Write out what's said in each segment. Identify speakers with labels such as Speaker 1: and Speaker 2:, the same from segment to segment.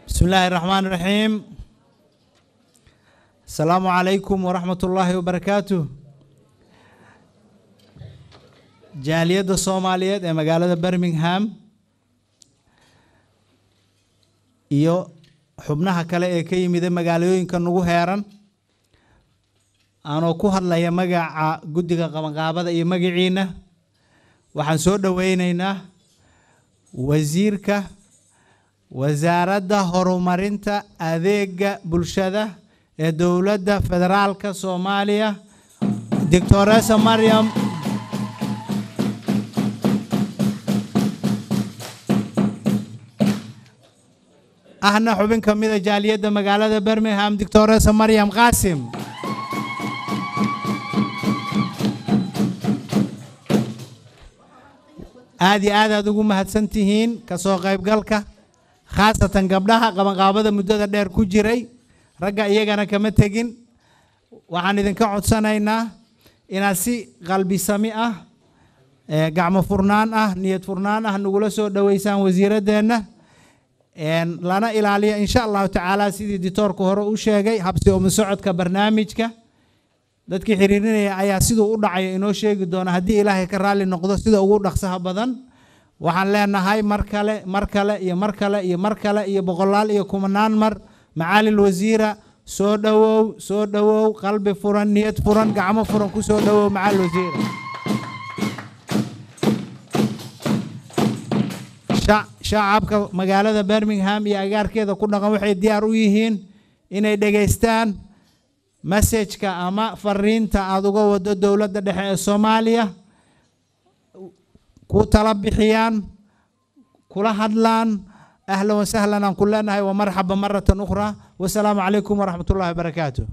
Speaker 1: بسم الله الرحمن الرحيم السلام عليكم ورحمة الله وبركاته jaaliyadda soomaaliyeed ee magaalada birmingham iyo xubnaha kale ee ka yimida magaalooyinka nagu heeran aanoo ku hadlaya magaca guddiga qabanqaabada iyo magaciina waxaan soo dhoweyneynaa wasiirka wasaaradda horumarinta adeega bulshada ee dowladda federaalka soomaaliya doctoresa maryam ahna xubin ka mida jaaliyadda magaalada birmingham doctoresa maryam qaasim aada iyo aad aad ugu mahadsan tihiin kasoo qaybgalka khaasatan gabdhaha qabanqaabada muddada dheer ku jiray ragga iyagana kama tegin waxaan idinka codsanaynaa inaad si qalbi sami ah gacmo furnaan ah niyad furnaan ah nagula soo dhoweysaan wasiiraddeenna lana ilaaliyo insha allahu tacaala sidii ditoorku hore u sheegay habsi umu socodka barnaamijka dadkii xiriirinaya ayaa siduu u dhacayo inoo sheegi doona haddii ilaahay ka raalli noqdo sida ugu dhaqsaha badan waxaan leenahay mar kale mar kale iyo mar kale iyo mar kale iyo boqolaal iyo kumanaan mar macaalil wasiira soo dhowow soo dhowow qalbi furan niyad furan gacmo furan ku soo dhowow macaalil wasiira shacabka magaalada birmingham iyo agaarkeeda ku dhaqan waxay diyaar u yihiin inay dhegaystaan masajka ama fariinta aada uga wado dowladda dhexe ee soomaaliya ku tala bixiyaan kula hadlaan ahlan wasahlan aan ku leenahay wa marxaba maratan ukhraa wasalaamu calaykum waraxmat ullahi wabarakaatu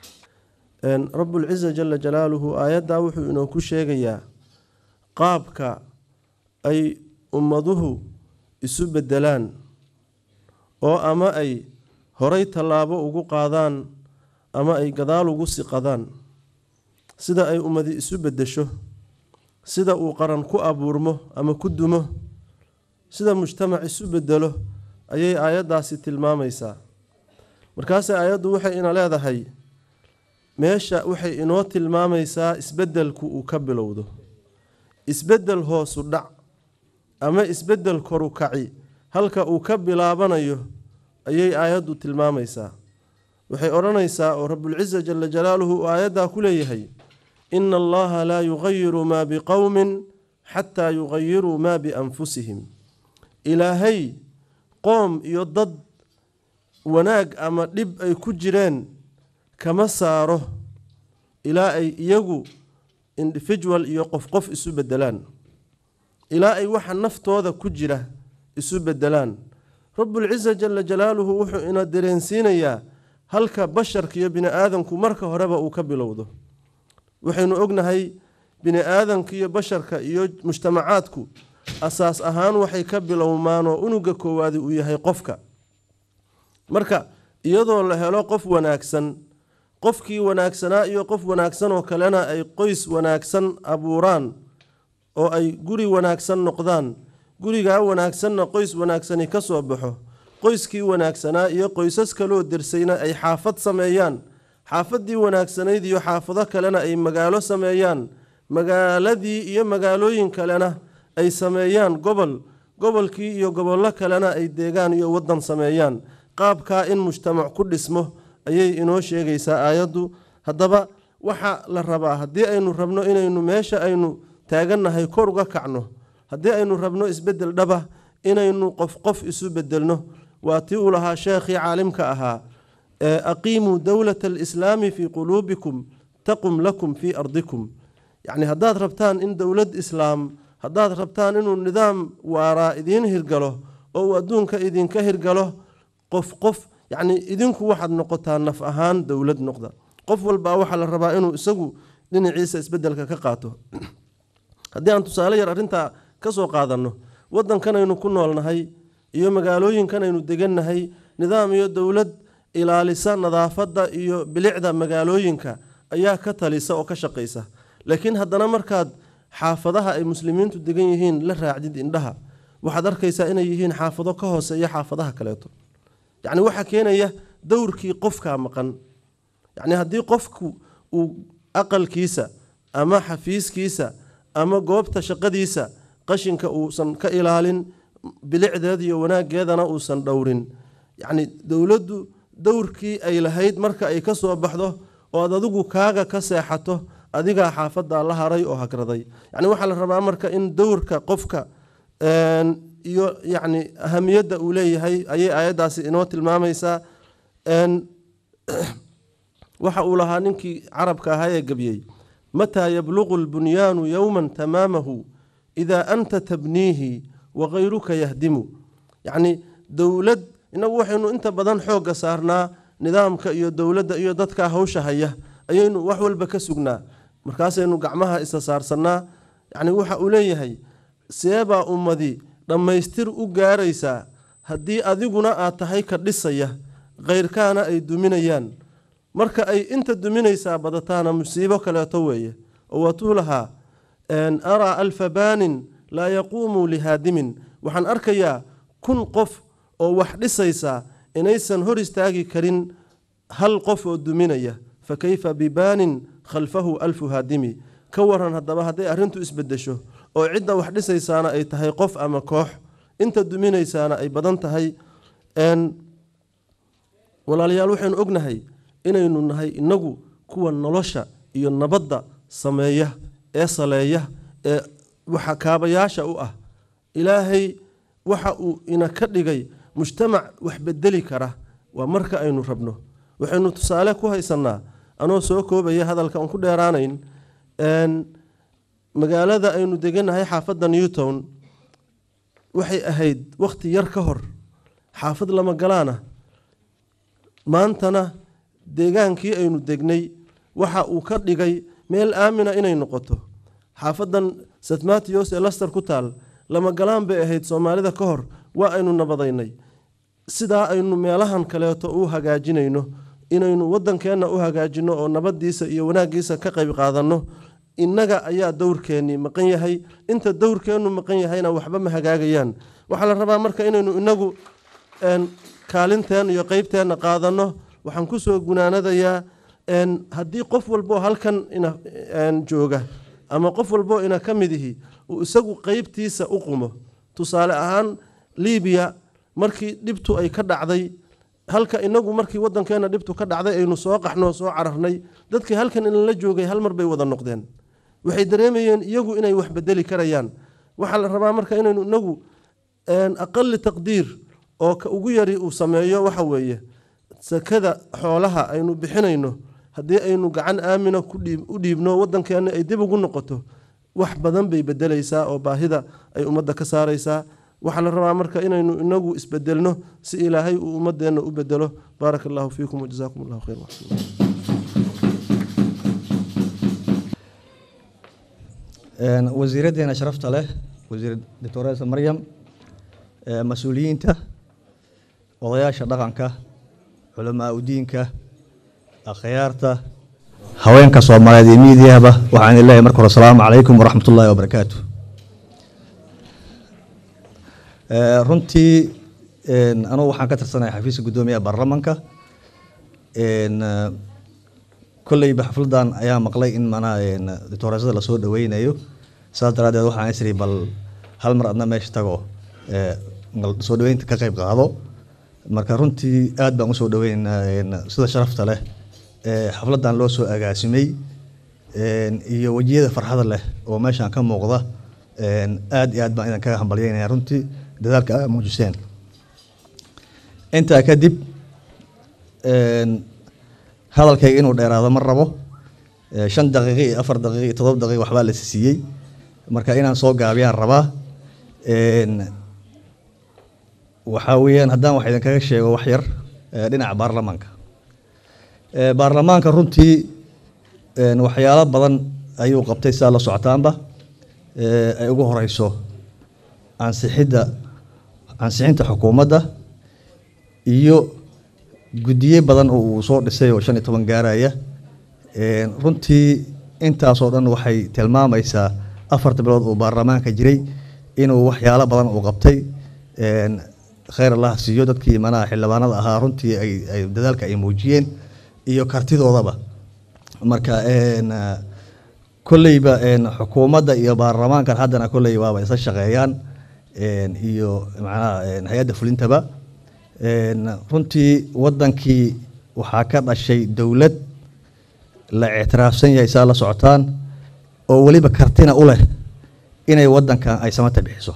Speaker 2: rabbulciza jala jalaaluhu aayaddaa wuxuu inoo ku sheegayaa qaabka ay ummaduhu isu beddelaan oo ama ay horay tallaabo ugu qaadaan ama ay gadaal ugu siqadaan sida ay ummadi isu beddesho sida uu qaran ku abuurmo ama ku dumo sida mujtamac isu bedelo ayay aayaddaasi tilmaamaysaa markaase aayaddu waxay ina leedahay meesha waxay inoo tilmaamaysaa isbeddelku uu ka bilowdo isbeddel hoosu dhac ama isbeddel koru kaci halka uu ka bilaabanayo ayay aayaddu tilmaamaysaa waxay odhanaysaa oo rabulciza jala jalaaluhu uu aayaddaa ku leeyahay ina allaha laa yugayiru maa biqowmin xataa yugayiruu maa bianfusihim ilaahay qoom iyo dad wanaag ama dhib ay ku jireen kama saaro ilaa ay iyagu individual iyo qof qof isu bedelaan ilaa ay waxa naftooda ku jira isu bedelaan rabulciza jala jalaaluhu wuxuu ina dareensiinayaa halka basharka iyo bini aadamku marka horeba uu ka bilowdo waxaynu ognahay bini aadanka iyo basharka iyo mujtamacaadku asaas ahaan waxay ka bilowmaan oo unuga koowaadi uu yahay qofka marka iyadoo la helo qof wanaagsan qofkii wanaagsanaa iyo qof wanaagsan oo kalena ay qoys wanaagsan abuuraan oo ay guri wanaagsan noqdaan gurigaa wanaagsanna qoys wanaagsani ka soo baxo qoyskii wanaagsanaa iyo qoysas kaloo dersayna ay xaafad sameeyaan xaafaddii wanaagsanayd iyo xaafado kalena ay magaalo sameeyaan magaaladii iyo magaalooyin kalena ay sameeyaan gobol gobolkii iyo gobollo kalena ay deegaan iyo waddan sameeyaan qaabkaa in mujtamac ku dhismo ayay inoo sheegaysaa aayaddu haddaba waxa la rabaa haddii aynu rabno inaynu meesha aynu taagannahay kor uga kacno haddii aynu rabno isbeddel dhaba inaynu qof qof isu bedelno waa tii uu lahaa sheekhii caalimka ahaa aqiimuu dowlata alislaami fii quluubikum taqum lakum fii ardikum yacni haddaad rabtaan in dowlad islaam haddaad rabtaan inuu nidaam waaraa idiin hirgalo oo uu adduunka idinka hirgalo qof qof yacni idinku waxaad noqotaa naf ahaan dowlad noqda qof walbaa waxaa la rabaa inuu isagu dhinaciisa isbedelka ka qaato haddii aan tusaale yar arrintaa ka soo qaadanno waddankanaynu ku noolnahay iyo magaalooyinkanaynu degannahay nidaam iyo dowlad ilaalisa nadaafadda iyo bilicda magaalooyinka ayaa ka talisa oo ka shaqaysa laakiin haddana markaad xaafadaha ay muslimiintu degan yihiin la raacdid indhaha waxaad arkaysaa inay yihiin xaafado ka hooseeya xaafadaha kaleeto yacni waxaa keenaya dowrkii qofkaa maqan yacni haddii qofku uu aqalkiisa ama xafiiskiisa ama goobta shaqadiisa qashinka uusan ka ilaalin bilicdeed iyo wanaaggeedana uusan dhowrin yacni dowladdu dowrkii ay lahayd marka ay ka soo baxdo oo aad adigu kaaga ka seexato adigaa xaafaddaa la haray oo hagraday yacni waxaa la rabaa marka in dowrka qofka iyo yacni ahamiyadda uu leeyahay ayay aayaddaasi inoo tilmaamaysaa waxa uu lahaa ninkii carabka ahaa ee gebiyey mataa yabluqu lbunyaanu yowman tamaamahu idaa anta tabniihi wakayruka yahdimu yacni dowlad inagu waxaynu inta badan xoogga saarnaa nidaamka iyo dowladda iyo dadka hawsha haya ayaynu wax walba ka sugnaa markaasaynu gacmaha isa saarsannaa yacni waxa uu leeyahay seebaa ummadi dhammaystir u gaaraysaa haddii adiguna aad tahay ka dhisaya khayrkaana ay duminayaan marka ay inta duminaysaa badataana musiibo kaleeto weeye oo waatuu lahaa araa alfa baanin laa yaquumu lihaadimin waxaan arkayaa kun qof oo wax dhisaysaa inaysan hor istaagi karin hal qof oo duminaya fa kayfa bibaanin khalfahu alfu haadimi ka waran haddaba hadday arrintu isbedesho oo cidda wax dhisaysaana ay tahay qof ama koox inta duminaysaana ay badan tahay walaalayaal waxaynu ognahay inaynu nahay inagu kuwa nolosha iyo nabadda sameeya ee saleeya ee waxa kaabayaasha u ah ilaahay waxa uu ina ka dhigay mujtamac wax bedeli kara waa marka aynu rabno waxaynu tusaale ku haysannaa anoo soo koobaya hadalka aan ku dheeraanayn magaalada aynu deganahay xaafadda newtown waxay ahayd wakhti yar ka hor xaafad lama galaana maantana deegaankii aynu degnay waxa uu ka dhigay meel aamina inay noqoto xaafadan st matthews ee laster ku taal lama galaan bay ahayd soomaalida ka hor waa aynu nabadaynay sidaa aynu meelahan kaleeto u hagaajinayno inaynu wadankeenna u hagaajino oo nabadiisa iyo wanaagiisa ka qayb qaadanno innaga ayaa dowrkeennii maqan yahay inta dowrkeennu maqan yahayna waxba ma hagaagayaan waxaa la rabaa marka inaynu inagu kaalinteen iyo qeybteenna qaadanno waxaan kusoo gunaanadayaa haddii qof walboo halkan jooga ama qof walboo ina ka mid ihi uu isagu qeybtiisa u qumo tusaale ahaan libiya markii dhibtu ay ka dhacday halka inagu markii wadankeena dhibtu ka dhacday aynu soo qaxnoo soo cararnay dadkii halkan inala joogay hal mar bay wada noqdeen waxay dareemayeen iyagu inay wax bedeli karayaan waxaa la rabaa marka inaynu inagu aqali taqdiir oo ka ugu yari uu sameeyo waxa weeye sakada xoolaha aynu bixinayno haddii aynu gacan aamina u dhiibno wadankeena ay dib ugu noqoto wax badan bay bedelaysaa oo baahida ay ummadda ka saaraysaa waxaa la rabaa marka inaynu inagu isbedelno si ilaahay uu ummadeenna u bedelo baaraka allahu fiikum wajazaakum allahu khayr
Speaker 3: wasiiraddeena sharafta leh wasiir doctoresa maryam mas-uuliyiinta odayaasha dhaqanka culamaa udiinka akhyaarta haweenka soomaaliyeed iyo miidiyahba waxaan idin leeyahay marka hore asalaamu calaykum waraxmat ullaahi wabarakaatu runtii anugu waxaan ka tirsanaya xafiiska guddoomiyaha baarlamanka kolleyba xafladan ayaa maqlay in manaa doctoreesada lasoo dhaweynayo saas daraaddeed waxaan isri bal hal mar adna meesha tago soo dhaweynta ka qayb qaado marka runtii aad baan usoo dhaweynaynaa sida sharafta leh xafladan loo soo agaasimay iyo wejiyada farxada leh oo meeshaan ka muuqda aad iyo aad baan idin kaga hambalyeynaya runtii dadaalka aa muujiseen intaa kadib hadalkayga inuu dheeraado ma rabo shan daqiiqi iyo afar daqiiqi iyo todoba daqiiq waxbaa la siiyey marka inaan soo gaabiyaan rabaa waxaa weeyaan haddaan wax idinkaga sheego wax yar dhinaca baarlamaanka baarlamaanka runtii waxyaalo badan ayuu qabtay sidaa la socotaanba ay ugu horeyso ansixidda ansixinta xukuumadda iyo guddiye badan oo uu soo dhisay oo shan iyo toban gaaraya runtii intaasoo dhan waxay tilmaamaysaa afarta bilood uu baarlamaanka jiray inuu waxyaalo badan uu qabtay khayr allah siiyo dadkii manaha xildhibaanada ahaa runtii ay ay dadaalka ay muujiyeen iyo kartidoodaba marka een, ah, kolleyba een, xukuumadda iyo baarlamaankan haddana kolley waaba isla shaqeeyaan een, iyo macnaha een, hay-adda fulintaba een, runtii wadankii waxaa ka dhashay dowlad la ictiraafsan yahay saa la socotaan oo weliba kartina u leh inay wadankan ay samata bixiso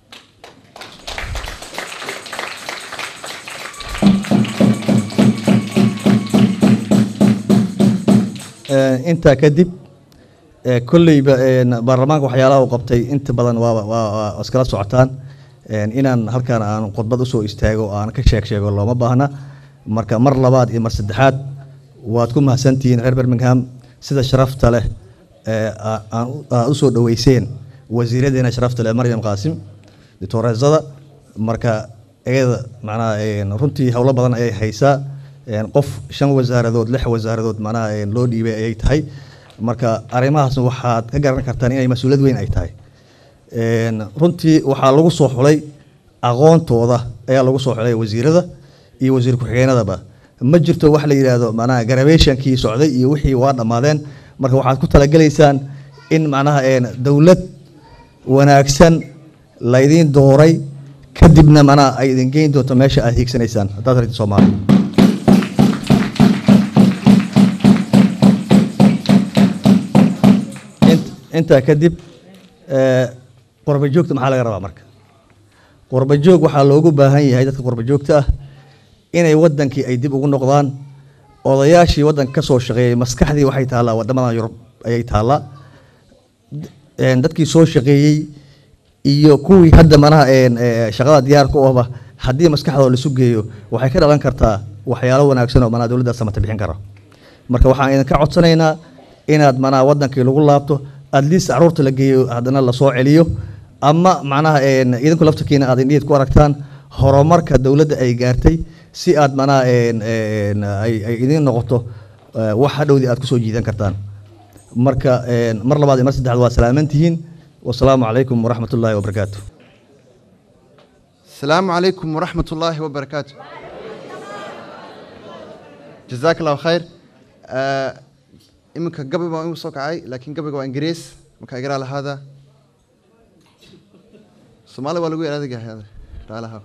Speaker 3: Eh, intaa kadib eh, kolleyba een, baarlamaanka waxyaalaha uu qabtay inta badan waaba waa waa iskala socotaan een, inaan halkan aan khudbad usoo istaago oo aan ka sheeg sheego looma baahna marka mar labaad iyo mar saddexaad waad ku mahadsantihiin reer birmingham sida sharafta leh ee aa- aan u- aad usoo dhaweyseen wasiiradeena sharafta leh maryam qaasim dictooreesada marka iyada macnaha een, runtii howlo badan ayay haysaa een, qof shan wasaaradood lix wasaaradood macnaha een, loo dhiibay ayay tahay marka arrimahaasna waxaad ka garan kartaan inay mas-uuliyad weyn ay tahay Een, runtii waxaa lagu soo xulay aqoontooda ayaa lagu soo xulay wasiirada iyo wasiir ku-xigeenadaba ma jirto wax la yidhaahdo macnaha garabeeshankii socday iyo wixii waa dhammaadeen marka waxaad ku talagelaysaan in macnaha een, dowlad wanaagsan laydiin dooray kadibna macnaha ay idin geyn doonto meesha aad hiigsanaysaan haddaad rabtid soomaali Int- intaa kadib eh, qurba joogta maxaa laga rabaa marka qurba joog waxaa loogu baahan yahay dadka qurba joogta ah inay wadankii ay dib ugu noqdaan odayaashii wadanka ka soo shaqeeyey maskaxdii waxay taallaa wadamadan yurub ayay taallaa een, dadkii soo shaqeeyey iyo kuwii hadda manaha een, ee, shaqada diyaar ku ahba haddii maskaxdooda lasu geeyo waxay ka dhalan kartaa waxyaalo wanaagsan oo manaha dowladda samata bixin kara marka waxaan idinka codsanaynaa inaad manaha wadankii lagu laabto at least caruurta la geeyo haddana lasoo celiyo ama macnaha een, idinku laftarkiina aad indhiid ku aragtaan horumarka dowladda ay gaartay si aad manaha een, een, ay ay idin noqoto eh, wax hadhowdii aad kusoo jiidan kartaan marka een, mar labaad iyo mar saddexaad waa salaamantihiin wasalaamu calaykum waraxmat ullaahi wabarakaatu
Speaker 4: السلام عليكم ورحمة الله وبركاته جزاك الله خير آه، إمك قبل ما يوصلك عاي لكن قبل ما إنجليز مك أقرأ هذا صومالي ولا قوي هذا هذا تعال هذا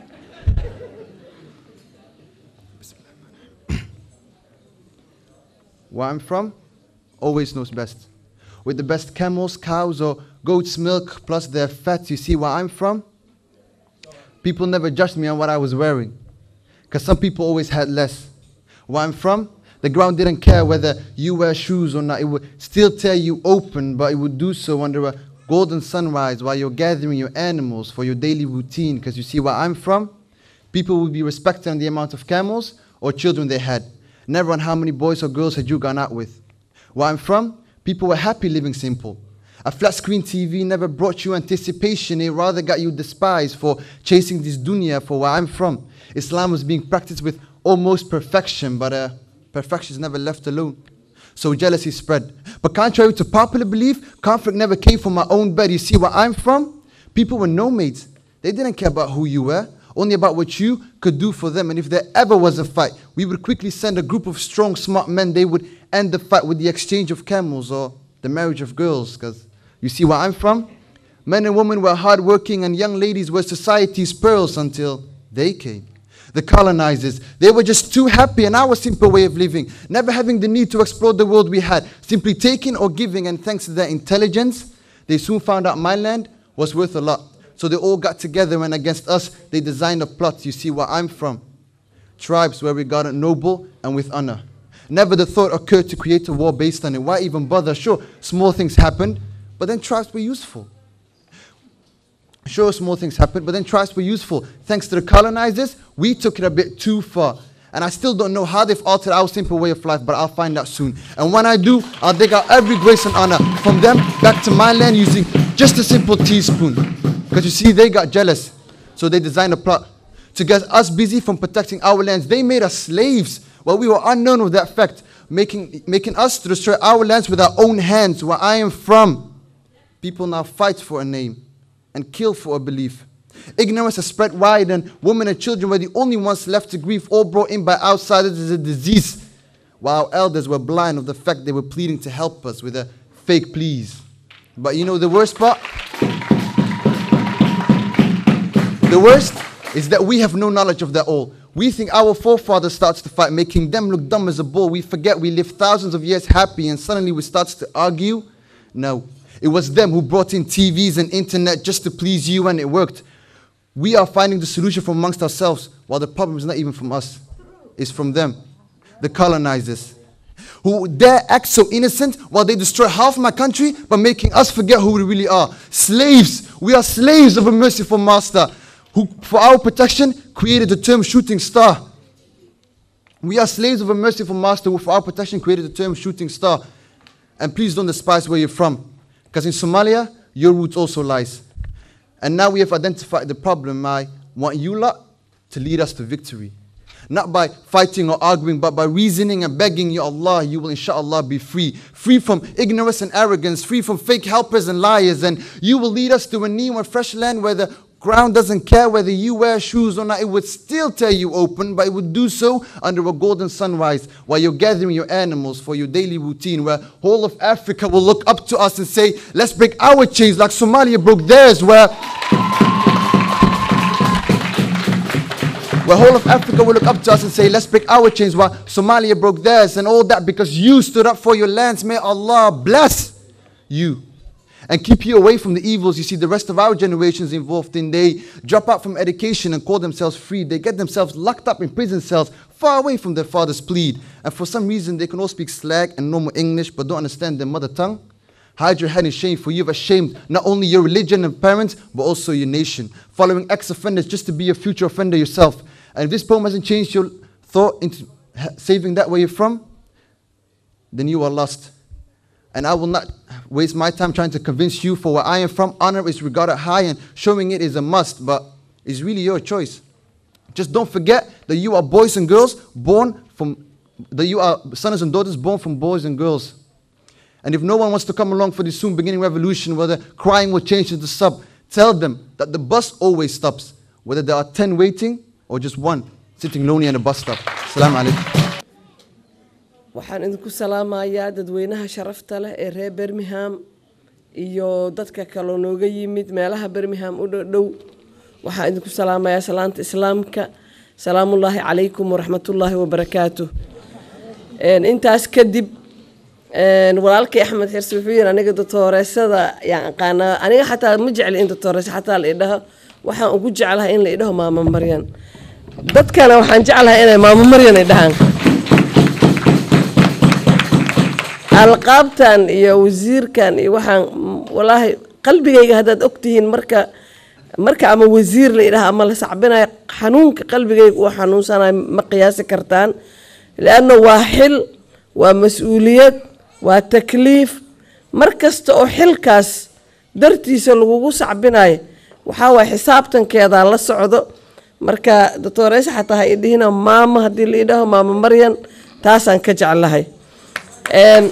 Speaker 4: Where I'm from, always knows best. With the best camels, cows, or goat's milk, plus their fat, you see where I'm from? People never judged me on what I was wearing. Because some people always had less. Where I'm from, the ground didn't care whether you wear shoes or not. It would still tear you open, but it would do so under a golden sunrise while you're gathering your animals for your daily routine. Because you see where I'm from, people would be respected on the amount of camels or children they had, never on how many boys or girls had you gone out with. Where I'm from, people were happy living simple. A flat screen TV never brought you anticipation, it rather got you despised for chasing this dunya for where I'm from. Islam was being practiced with almost perfection, but uh, perfection is never left alone. So jealousy spread. But contrary to popular belief, conflict never came from my own bed. You see where I'm from? People were nomads. They didn't care about who you were, only about what you could do for them. And if there ever was a fight, we would quickly send a group of strong, smart men. They would end the fight with the exchange of camels or the marriage of girls. Because you see where I'm from? Men and women were hardworking, and young ladies were society's pearls until they came. The colonizers, they were just too happy in our simple way of living, never having the need to explore the world we had, simply taking or giving, and thanks to their intelligence, they soon found out my land was worth a lot. So they all got together, and against us, they designed a plot. You see where I'm from. Tribes were regarded noble and with honor. Never the thought occurred to create a war based on it. Why even bother? Sure, small things happened, but then tribes were useful. Sure, small things happened, but then tribes were useful. Thanks to the colonizers, we took it a bit too far. And I still don't know how they've altered our simple way of life, but I'll find out soon. And when I do, I'll dig out every grace and honor from them back to my land using just a simple teaspoon. Because you see, they got jealous, so they designed a plot to get us busy from protecting our lands. They made us slaves while we were unknown of that fact, making, making us to destroy our lands with our own hands, where I am from. People now fight for a name and kill for a belief. Ignorance has spread wide, and women and children were the only ones left to grieve, all brought in by outsiders as a disease, while our elders were blind of the fact they were pleading to help us with a fake pleas. But you know the worst part? The worst is that we have no knowledge of that all. We think our forefathers starts to fight, making them look dumb as a bull. We forget we lived thousands of years happy, and suddenly we start to argue. No, it was them who brought in TVs and internet just to please you, and it worked. We are finding the solution from amongst ourselves, while the problem is not even from us, it's from them, the colonizers, who dare act so innocent while they destroy half my country by making us forget who we really are. Slaves! We are slaves of a merciful master who, for our protection, created the term shooting star. We are slaves of a merciful master who, for our protection, created the term shooting star. And please don't despise where you're from, because in Somalia, your roots also lies. And now we have identified the problem. I want you lot to lead us to victory. Not by fighting or arguing, but by reasoning and begging you, Allah, you will inshallah be free. Free from ignorance and arrogance, free from fake helpers and liars. And you will lead us to a new and fresh land where the ground doesn't care whether you wear shoes or not. It would still tear you open, but it would do so under a golden sunrise while you're gathering your animals for your daily routine, where whole of Africa will look up to us and say, let's break our chains like Somalia broke theirs, where where whole of Africa will look up to us and say, let's break our chains while Somalia broke theirs and all that because you stood up for your lands. May Allah bless you and keep you away from the evils you see the rest of our generations involved in. They drop out from education and call themselves free. They get themselves locked up in prison cells far away from their father's plead. And for some reason, they can all speak slag and normal English but don't understand their mother tongue. Hide your head in shame, for you've ashamed not only your religion and parents, but also your nation. Following ex offenders just to be a future offender yourself. And if this poem hasn't changed your thought into ha- saving that where you're from, then you are lost. And I will not waste my time trying to convince you for where I am from. Honor is regarded high, and showing it is a must, but it's really your choice. Just don't forget that you are boys and girls born from, that you are sons and daughters born from boys and girls. And if no one wants to come along for this soon beginning revolution where the crying will change into sub, tell them that the bus always stops, whether there are 10 waiting or just one sitting lonely in a bus stop. Assalamu alaikum.
Speaker 5: waxaan idinku salaamayaa dadweynaha sharafta leh ee reer bermingham iyo dadka kaloo nooga yimid meelaha bermingham u dhow waxaan idinku salaamayaa salaanta islaamka salaamullaahi calaykum waraxmatullaahi wabarakaatu Een, intaas kadib een, walaalkay axmed xirsi wuxuu yidhi aniga doctooreysada yaan aqaanaa aniga xataa ma jecli in doctooreysa xataa la idhaho waxaan ugu jeclahay in la idhaho maamo maryan dadkana waxaan jeclahay inay maamo maryan idhahaan alqaabtan iyo wasiirkan iyo waxaan mm, walaahi qalbigayga haddaad ogtihiin marka marka ama wasiir la yidhaha ama la sacbinayo xanuunka qalbigayga uu xanuunsanayo ma qiyaasi kartaan lianna waa xil waa mas-uuliyad waa takliif mar kasta oo xilkaas dartiisa lagugu sacbinayo waxaa waay xisaabtankeedaa la socdo marka doctoreys xataa ha idhihina maamo haddii la idhaho maamo maryan taasaan ka jeclahay Een,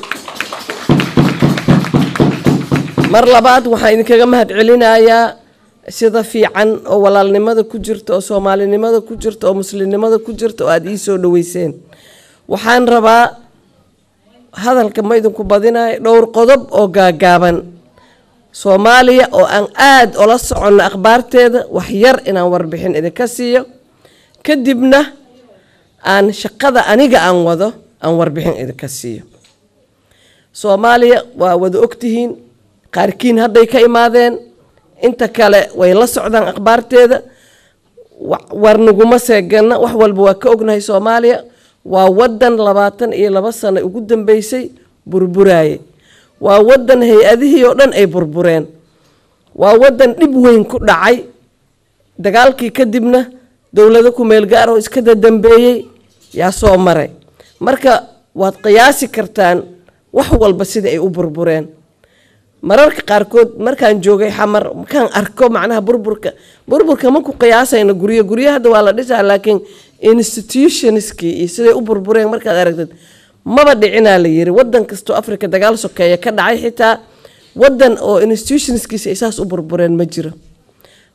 Speaker 5: mar labaad waxaan idinkaga mahad celinayaa sida fiican oo walaalnimada ku jirta oo soomaalinimada ku jirta oo muslimnimada ku jirta oo aada ii soo dhaweyseen waxaan rabaa hadalka ma idinku badinayo dhowr qodob oo gaagaaban soomaaliya oo aan aada ola soconno akhbaarteeda wax yar inaan warbixin idinka siiyo kadibna aan shaqada aniga aan wado aan warbixin idinka siiyo soomaaliya waa wada ogtihiin qaarkiin hadday ka imaadeen inta kale way la socdaan akhbaarteeda wa- war naguma seegana wax walba waa ka ognahay soomaaliya waa wadan labaatan iyo laba sano ugu dambeysay burburaye waa wadan hay-adihii oo dhan ay burbureen waa wadan dhib weyn ku dhacay dagaalkii kadibna dowlado ku-meel gaar oo iska dadambeeyey yaa soo maray marka waad qiyaasi kartaan wax walba sida ay u burbureen mararka qaarkood markaan joogay xamar markaan arko macnaha burburka burburka ma ku qiyaasayno guryo guryo hadda waa la dhisaa laakiin institutionskii iyo siday u burbureen markaad aragtid maba dhicinaa la yiri wadan kastoo africa dagaal sokeeya ka dhacay xitaa wadan oo institutionskiisa ay saas u burbureen ma jiro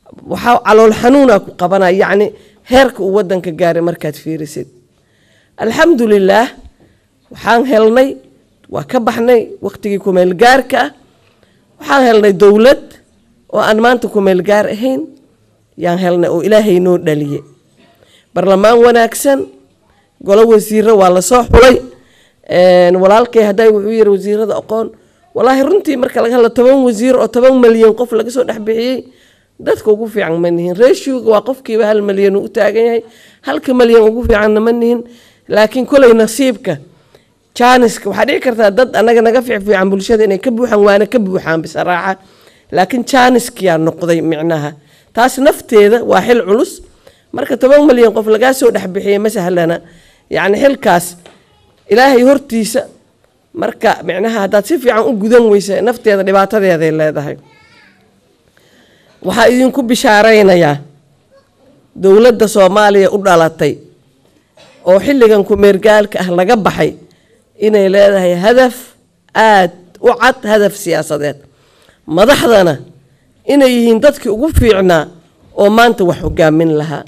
Speaker 5: waxaa calool xanuuna ku qabanaya yacni heerka uu wadanka gaaray markaad fiirisid alxamdulilaah waxaan helnay waa ka baxnay waqtigii kumeel gaarka ah waxaan helnay dowlad oo aan maanta kumeel gaar ahayn yaan helnay oo ilaahay noo dhaliye barlamaan wanaagsan golo wasiiro waa lasoo xulay walaalkay hadday wuxuu yiri wasiirada aqoon walaahi runtii marka laga hadlo toban wasiir oo toban malyan qof laga soo dhex bixiyey dadka ugu fiican ma nihin ratioga waa qofkiiba hal malyan uu u taagan yahay halka malyan ugu fiicanna ma nihin laakiin koley nasiibka jaaniska waxaa dhici kartaa dad anaga naga fiicfiican bulshada inay ka buuxaan waana ka buuxaan bisaraaxa laakiin jaaniskiyaa noqday micnaha taas nafteeda waa xil culus marka toban malyan qof lagaa soo dhexbixiyay ma sahlana yacni xilkaas ilaahay hortiisa marka micnaha haddaad si fiican u gudan weysa nafteeda dhibaatadeeday leedahay waxaa idinku bishaaraynayaa dowladda soomaaliya u dhalatay oo xilligan kumeergaalka ah laga baxay inay leedahay hadaf aad u cad hadaf siyaasadeed madaxdana inay yihiin dadkii ugu fiicnaa oo maanta wax hogaamin lahaa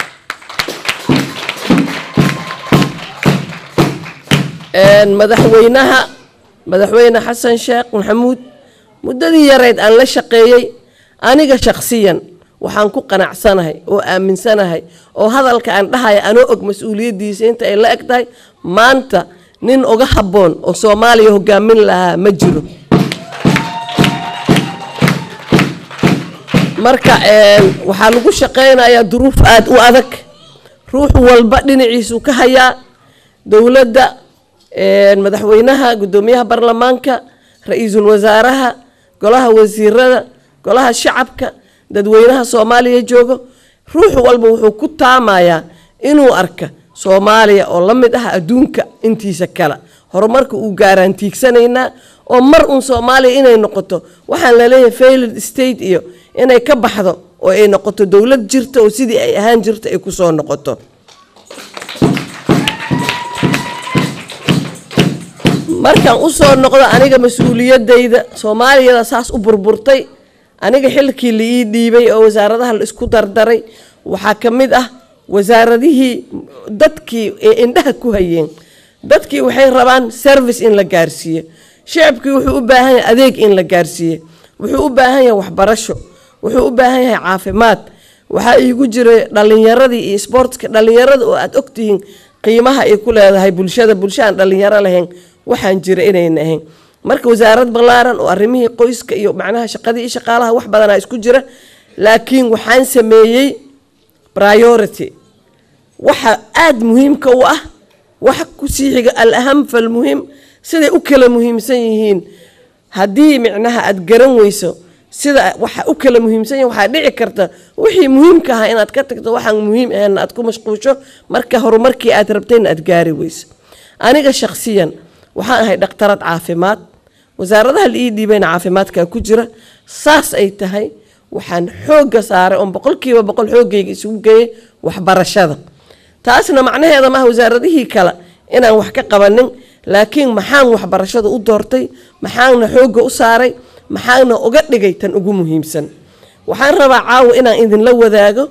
Speaker 5: madaxweynaha madaxweyne xasan sheekh maxamuud muddadii yareyd aan la shaqeeyey aniga shakhsiyan waxaan ku qanacsanahay oo aaminsanahay oo hadalka aan dhahaya anoo og mas-uuliyaddiisa inta ay la eg tahay maanta nin uga habboon oo soomaaliya hogaamin lahaa ma jiro marka waxaa lagu shaqeynayaa duruuf aada u adag ruux walba dhinaciisuu ka hayaa dowladda madaxweynaha guddoomiyaha baarlamaanka ra-iisul wasaaraha golaha wasiirada golaha shacabka dadweynaha soomaaliya joogo ruux walba wuxuu ku taamayaa inuu arka soomaaliya oo la mid ah adduunka intiisa kale horumarka uu gaaraan tiigsanaynaa oo mar uun soomaaliya inay noqoto waxaan laleeyahay failed state iyo inay ka baxdo oo ay noqoto dowlad jirta oo sidii ay ahaan jirta ay kusoo noqoto markaan usoo noqdo aniga mas-uuliyadayda soomaaliyada saas u burburtay aniga xilkii la ii dhiibay oo wasaaradaha la isku dardaray waxaa ka mid ah wasaaradihii dadkii ee indhaha ku hayeen dadkii waxay rabaan service in la gaarsiiyo shacabkii wuxuu u baahan yahay adeeg in la gaarsiiye wuxuu u baahan yahay waxbarasho wuxuu u baahan yahay caafimaad waxaa iigu jiray dhalinyaradii iyo sportska dhalinyarada oo aada ogtihiin qiimaha ay ku leedahay bulshada bulsha aan dhalinyaro lahayn waxaan jira inayna ahayn marka wasaarad ballaaran oo arrimihii qoyska iyo macnaha shaqadii iyo shaqaalaha wax badanaa isku jira laakiin waxaan sameeyey priority waxa aada muhiimka u ah waxa kusii xiga al aham falmuhim siday u kala muhiimsan yihiin haddii micnaha aada garan weyso sida waxa u kala muhiimsan yihin waxaa dhici karta wixii muhiimka ahaa inaad ka tagto waxaan muhiim ahayn aad ku mashquusho marka horumarkii aad rabtayna aad gaari weyso aniga shakhsiyan waxaan ahay dhakhtarad caafimaad wasaaradaha la ii dhiibayna caafimaadkaa ku jira saas ay tahay waxaan xoogga saaray oon boqolkiiba boqol xooggayga isugu geeyay waxbarashada taasna macnaheeda maaha wasaaradihii kale inaan wax ka qabanin laakiin maxaan waxbarashada u doortay maxaana xoogga u saaray maxaana uga dhigay tan ugu muhiimsan waxaan rabaa caawa inaan idinla wadaago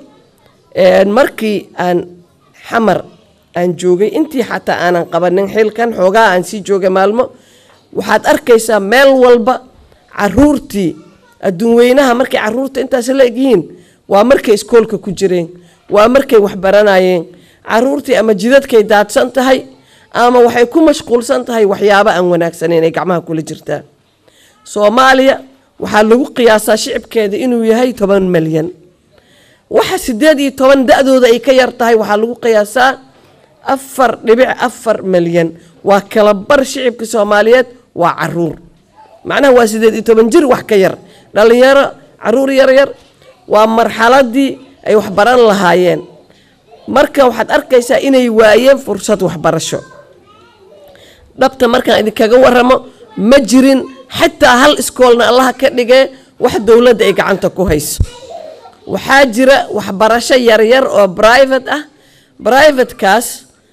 Speaker 5: markii aan xamar aan joogay intii xataa aanan qabanin xilkan xoogaa aan sii joogay maalmo waxaad arkaysaa meel walba caruurtii adduun weynaha markay caruurta intaas la egyihiin waa markay iskoolka ku jireen waa markay waxbaranayeen caruurtii ama jidadkay daadsan tahay ama waxay ku mashquulsan tahay waxyaabo aan wanaagsaneyn ay gacmaha kula jirtaa soomaaliya waxaa lagu qiyaasaa shicibkeeda inuu yahay toban malyan waxa sideed iyo toban da-dooda ay ka yar tahay waxaa lagu qiyaasaa afar dhibic afar malyan waa kala bar shicibka soomaaliyeed waa caruur macnaha waa sideed iyo toban jir wax ka yar dhalinyaro caruur yaryar waa marxaladii ay waxbaran lahaayeen marka waxaad arkaysaa inay waayeen fursad waxbarasho dhabta markaan idinkaga waramo ma jirin xataa hal iskoolna allaha ka dhigee wax dowladda ay gacanta ku hayso waxaa jira waxbarasho yaryar oo private ah privatekaas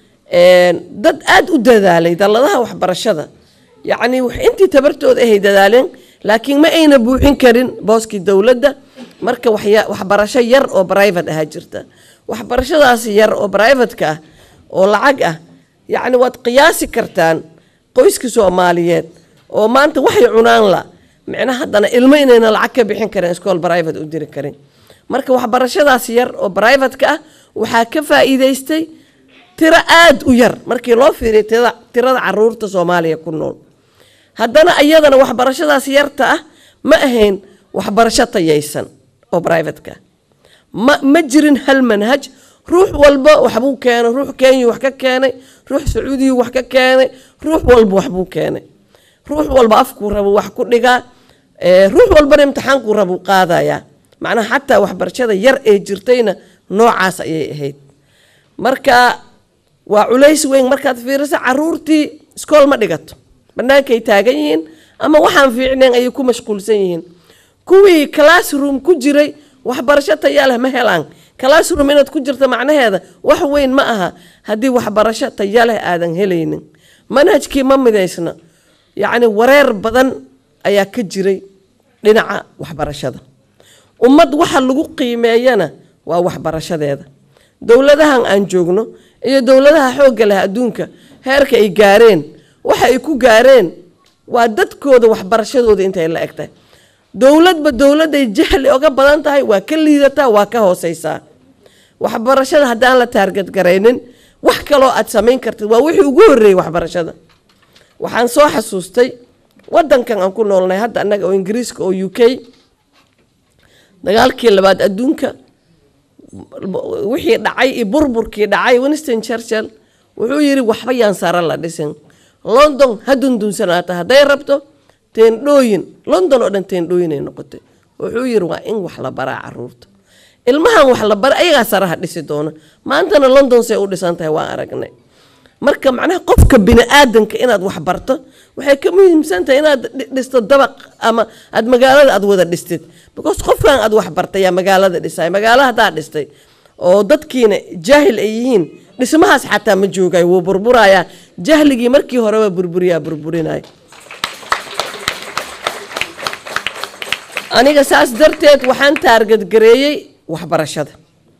Speaker 5: dad aada u dadaalay dalladaha waxbarashada yacnii intii tabartooda ahay dadaaleen laakiin ma ayna buuxin karin booskii dowladda marka waxya- waxbarasho yar oo private ahaa jirta waxbarashadaas yar oo privateka ah oo lacag ah yacni waad qiyaasi kartaan qoyska soomaaliyeed oo maanta waxay cunaan la micnaha haddana ilmo inayna lacag ka bixin karin iskool private u diri karin marka waxbarashadaas yar oo privateka ah waxaa ka faa'iidaystay tiro aada u yar markii loo fiiriyo tirada tirada caruurta soomaaliya ku nool haddana iyadana waxbarashadaas yarta ah ma ahayn waxbarasho tayaysan oo privateka ah ma ma jirin hal manhaj ruux walba waxbuu keenay ruux kenya wax ka keenay ruux sacuudiya wax ka keenay ruux walba waxbuu keenay ruux walba afkuu rabo wax ku dhigaa ee, ruux walbana imtixaankuu rabuu qaadayaa macnaha xataa waxbarashada yar ee jirtayna noocaas ayay ahayd marka waa culays weyn markaad fiiriso caruurtii iskool ma dhigato bannaankay taagan yihiin ama waxaan fiicnayn ayay ku mashquulsan yihiin kuwii classroom ku jiray waxbarasho tayaa leh ma helaan classroom inaad ku jirto macnaheeda wax weyn ma aha haddii waxbarasho taya leh aadan helaynin manhajkii ma midaysna yacni wareer badan ayaa ka jiray dhinaca waxbarashada ummad waxa lagu qiimeeyana waa waxbarashadeeda dowladahan aan joogno iyo dowladaha xoogga leh adduunka heerka ay gaareen waxa ay ku gaareen waa dadkooda waxbarashadooda intay la eg tahay dowladba dowladday jahli oga badan tahay waa ka liidataa waa ka hooseysaa waxbarashada haddaan la taarget garaynin wax kaloo aad samayn kartid waa wixii ugu horreeyey waxbarashada waxaan soo xasuustay wadankan aan ku noolnay hadda annaga oo ingiriiska oo u k dagaalkii labaad adduunka wixii dhacay iyo burburkii dhacay winston churchill wuxuu yidhi waxba yaan sare la dhisin london ha dundunsanaato hadday rabto teendhooyin london oo dhan teendhooyin ay noqotay wuxuu yidhi waa in wax la baraa caruurta ilmahan wax la bara ayagaa saraha dhisi doona maantana london say u dhisan tahay waan aragnay marka macnaha qofka bini aadanka inaad wax barto waxay ka muhiimsan tahay inaad dhi- dhisto dabaq ama aad magaalada aad wada dhistid because qofkan aad wax bartay yaa magaalada dhisay magaalo haddaa dhistay oo dadkiina jaahil ay yihiin dhismahaas xataa ma joogay wuu burburayaa jahligii markii horeba burburiyaa burburinaya aniga saas darteed waxaan taargadgareeyey waxbarashada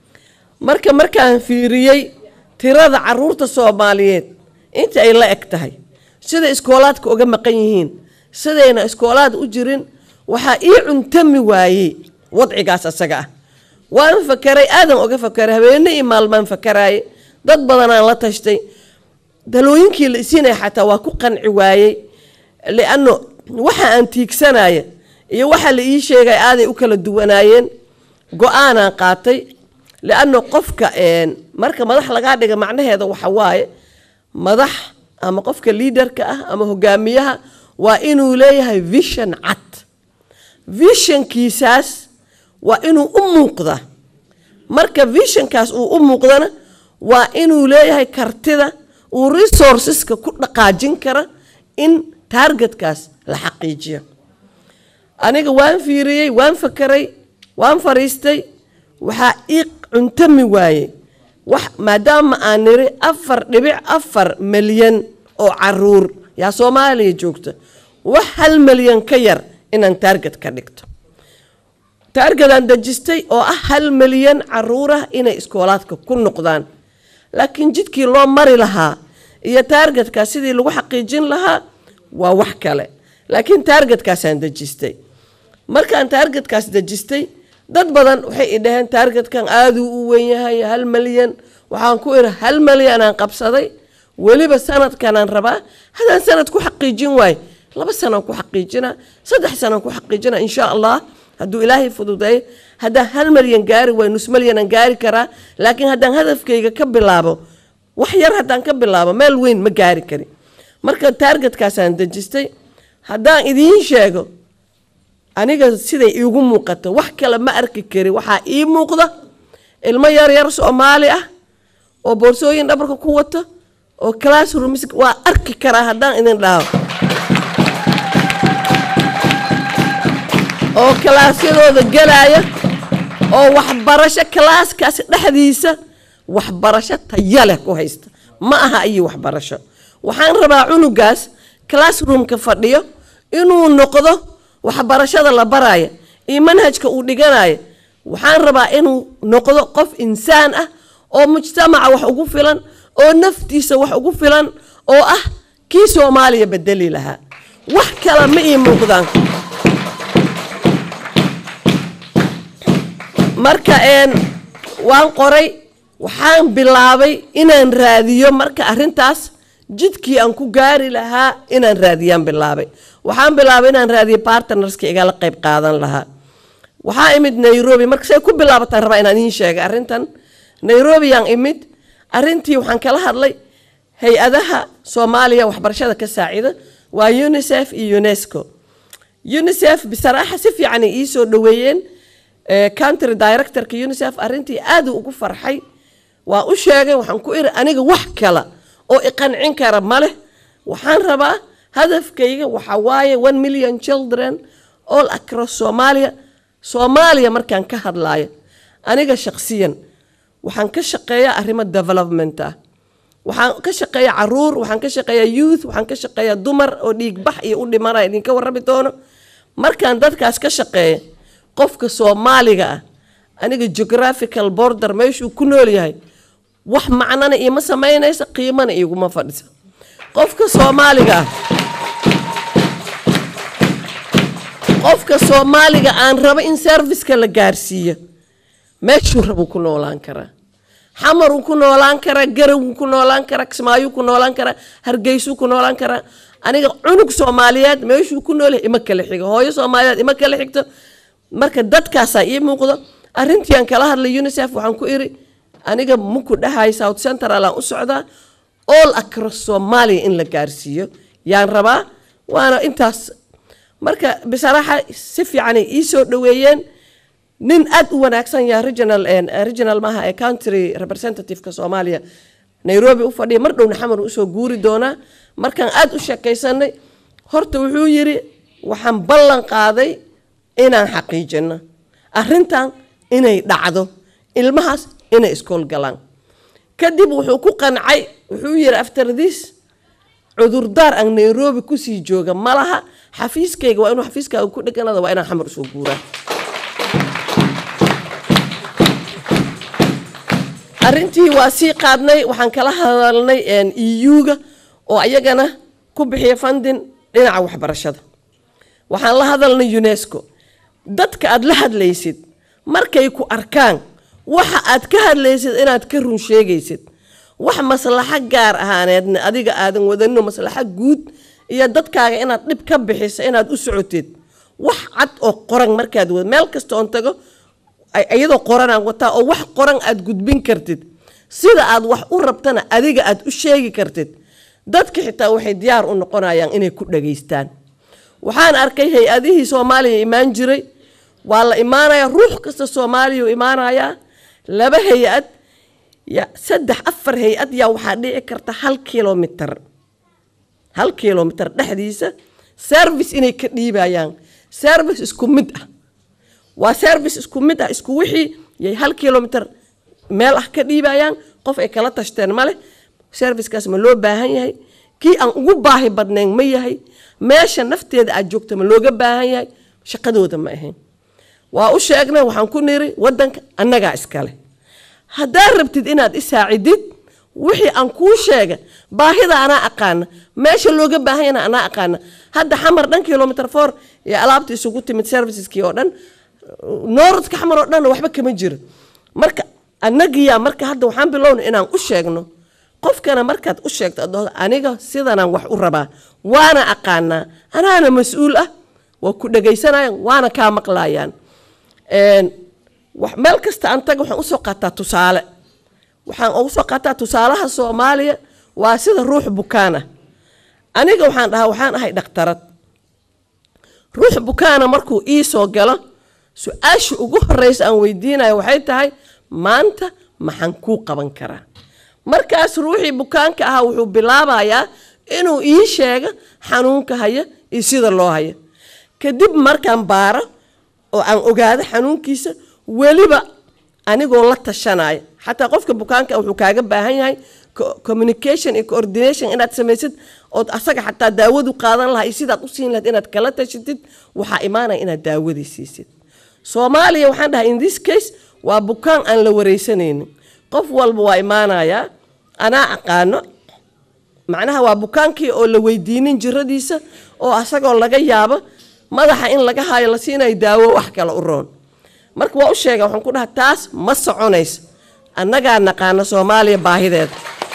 Speaker 5: marka markaan fiiriyey tirada caruurta soomaaliyeed inta ay la eg tahay sida iskoolaadka uga maqan yihiin sidayna iskoolaad u jirin waxaa ii cuntami waayey wadcigaas asaga ah waan fakaray aadan uga fakaray habeene iyo maalmaan fakaraaye dad badanaan la tashtay dalooyinkii la isiinaya xataa waa ku qanci waayey lianno waxa aan tiigsanaya iyo waxa la ii sheegay aaday u kala duwanaayeen go-aanaan qaatay lianno qofka een, marka madax lagaa dhiga macnaheeda waxa waaye madax ama qofka liidarka ah ama hogaamiyaha waa inuu leeyahay vision cad visionkiisaas waa inuu u muuqdaa marka visionkaas uu u muuqdana waa inuu leeyahay kartida uu resourceska ku dhaqaajin kara in targetkaas la xaqiijiyo aniga waan fiiriyey waan fakaray waan fariistay waxaa ii cuntami waayey wax maadaama aan niri afar dhibic afar milyan oo caruur yaa soomaaliya joogta wax hal milyan ka yar inaan taarget ka dhigto taargetaan dejistay oo ah hal milyan caruur ah inay iskoolaadka ku noqdaan laakiin jidkii loo mari lahaa iyo taargetkaas sidii lagu xaqiijin lahaa waa wax kale laakiin taargetkaasaan dejistay markaan taargetkaas dejistay dad badan waxay i dhaheen taargetkan aaduu u weyn yahay hal malyan waxaan ku idhi hal malyanaan qabsaday weliba sanadkanaan rabaa haddaan sanad ku xaqiijin waayo laba sanaan ku xaqiijinaa saddex sanaan ku xaqiijinaa insha allah hadduu ilaahay fududeeyo haddaan hal malyan gaari waayo nus malyanaan gaari karaa laakiin haddaan hadafkayga ka bilaabo wax yar haddaan ka bilaabo meel weyn ma gaari karin marka taargetkaasaan dejistay haddaan idiin sheego aniga siday iigu muuqato wax kale ma arki kari waxaa ii muuqda ilmo yar yar soomaali ah oo boorsooyin dhabarka ku wata oo classrooms waa arki karaa haddaan idin dhaho oo kalaasyadooda gelaya oo waxbarasho kalaaskaasi dhexdiisa waxbarasho taya leh ku haysta ma aha iyo waxbarasho waxaan rabaa cunugaas classroomka fadhiyo inuu noqdo waxbarashada la baraya iyo manhajka uu dhiganayo waxaan rabaa inuu noqdo qof insaan ah oo mujtamaca wax ugu filan oo naftiisa wax ugu filan oo ah kii soomaaliya bedeli lahaa wax kale ma ii muuqdaan marka een waan qoray waxaan bilaabay inaan raadiyo marka arrintaas jidkii aan ku gaari lahaa inaan raadiyaan bilaabay waxaan bilaabay inaan raadiyo partnerska igala qayb qaadan lahaa waxaa imid nairobi marka say ku bilaabataan rabaa inaan idiin sheegay arrintan nairobi yaan imid arrintii waxaan kala hadlay hay-adaha soomaaliya waxbarashada ka saacida waa unicef iyo unesco unicef bisaraaxa si fiican ay iisoo dhaweeyeen Eh, country directorka unicef arrintii aad uu ugu farxay waa u sheegay waxaan ku iri aniga wax kale oo iqancin kara ma leh waxaan rabaa hadafkayga waxa waaye one million children all across somalia soomaaliya markaan ka hadlaayo aniga shaqsiyan waxaan ka shaqeeyaa arrimo development ah waxaan ka shaqeeyaa caruur waxaan ka shaqeeyaa youth waxaan ka shaqeeyaa dumar oo dhiigbax iyo u dhimana idinka warrami doono markaan dadkaas ka shaqeeya qofka soomaaliga ah aniga geographical border meeshuu ku nool yahay wax macnana iima samaynaysa qiimana iguma fadhisa qofka soomaaliga ah qofka soomaaliga aan rabo in serviceka la gaarsiiyo meeshuu rabuu ku noolaan karaa xamaruu ku noolaan karaa garawuu ku noolaan karaa kismaayuu ku noolaan karaa hargeysuu ku noolaan karaa aniga cunug soomaaliyeed meeshuu ku nool yahay ima kala xigo hooyo soomaaliyeed ima kala xigto marka dadkaasaa ii muuqdo arrintii aan kala hadlay unicef waxaan ku iri aniga muku dhahay south central aan u socdaa all across somalia in la gaarsiiyo yaan rabaa waana intaas marka bisaraaxa si fiicanay ii soo dhaweeyeen nin aad u wanaagsan yaa regional regional maaha ee country representativeka soomaaliya nairobi u fadhiya mar dhowna xamar usoo guuri doonaa markaan aad u sheekaysanay horta wuxuu yiri waxaan ballan qaaday inaan xaqiijino arrintan inay dhacdo ilmahaas inay iskool galaan kadib wuxuu ku qancay wuxuu yiri after this cudurdaar aan nairobi kusii jooga malaha xafiiskayga waa inuu xafiiskaaga ku dheganada waa inaan xamar usoo guuraa arrintii waa sii qaadnay waxaan kala hadalnay eu-ga oo ayagana ku bixiya fundin dhinaca waxbarashada waxaan la hadalnay unesco dadka aad la hadlaysid markay ku arkaan waxa aad ka hadlaysid inaad ka run sheegaysid wax maslaxo gaar ahaaneedna adiga aadan wadano maslaxo guud iyo dadkaaga inaad dhib ka bixiso inaad u socotid wax cad oo qoran markaad wad meel kasta oon tago iyadoo qoranaan wataa oo wax qoran aad gudbin kartid sida aad wax u rabtana adiga aad u sheegi kartid dadka xitaa waxay diyaar u noqonayaan inay ku dhageystaan waxaan arkay hay-adihii soomaaliya imaan jiray waa la imaanayaa ruux kasta soomaaliya u imaanayaa laba hay-ad ya saddex afar hay-ad yaa waxaa dhici karta hal kilomitr hal kilomitr dhexdiisa service inay ka dhiibayaan service isku mid ah waa service isku mid ah isku wixii yay hal kilomitr meel ah ka dhiibayaan qof ay kala tashteen ma leh servicekaas ma loo baahan yahay kii aan ugu baahi badnayn ma yahay meesha nafteeda aad joogta ma looga baahan yahay shaqadooda ma ahayn waa u sheegnay waxaan ku niri wadanka annagaa iskale haddaad rabtid inaad isaacidid wixii aan kuu sheega baahida anaa aqaana meesha looga baahan yana anaa aqaana hadda xamar dhan kilomitr four ee alaabta isugu timid serviceskii oo dhan nooradka xamar oo dhan waxba kama jiro marka annagiyaa marka hadda waxaan bilowna inaan u sheegno qofkana markaad u sheegto adooda aniga sidanaan wax u rabaa waana aqaanaa anaana mas-uul ah waa ku dhagaysanayaan waana kaa maqlayaan meel kasta aan taga waxaan usoo qaataa tusaale waxaan ugu soo qaataa tusaalaha soomaaliya waa sida ruux bukaana aniga waxaan dhahaa waxaan ahay dhakhtarad ruux bukaana markuu ii soo galo su-aasha ugu horeysa aan weydiinayo waxay tahay maanta maxaan kuu qaban karaa markaas ruuxii bukaanka ahaa wuxuu bilaabayaa inuu ii sheego xanuunka haya iyo sida loo haya kadib markaan baaro oo aan ogaado xanuunkiisa weliba anigoo la tashanaya xataa qofka bukaanka wuxuu kaaga baahan yahay communication iyo coordination inaad samaysid ood asaga xataa daawadu qaadan lahaa iyo sidaad u siin lahayd inaad kala tashatid waxaa imaanaya inaad daawadii siisid soomaaliya waxaan dhahay in this case waa bukaan aan la wareysanaynin qof walba waa imaanayaa anaa aqaano macnaha waa bukaankii oo la weydiinin jiradiisa oo asagoo laga yaabo madaxa in laga haayo la siinayo daawo wax kale u roon marka waa u sheega waxaan ku dhaha taas ma soconayso annagaa naqaana soomaaliya baahideeda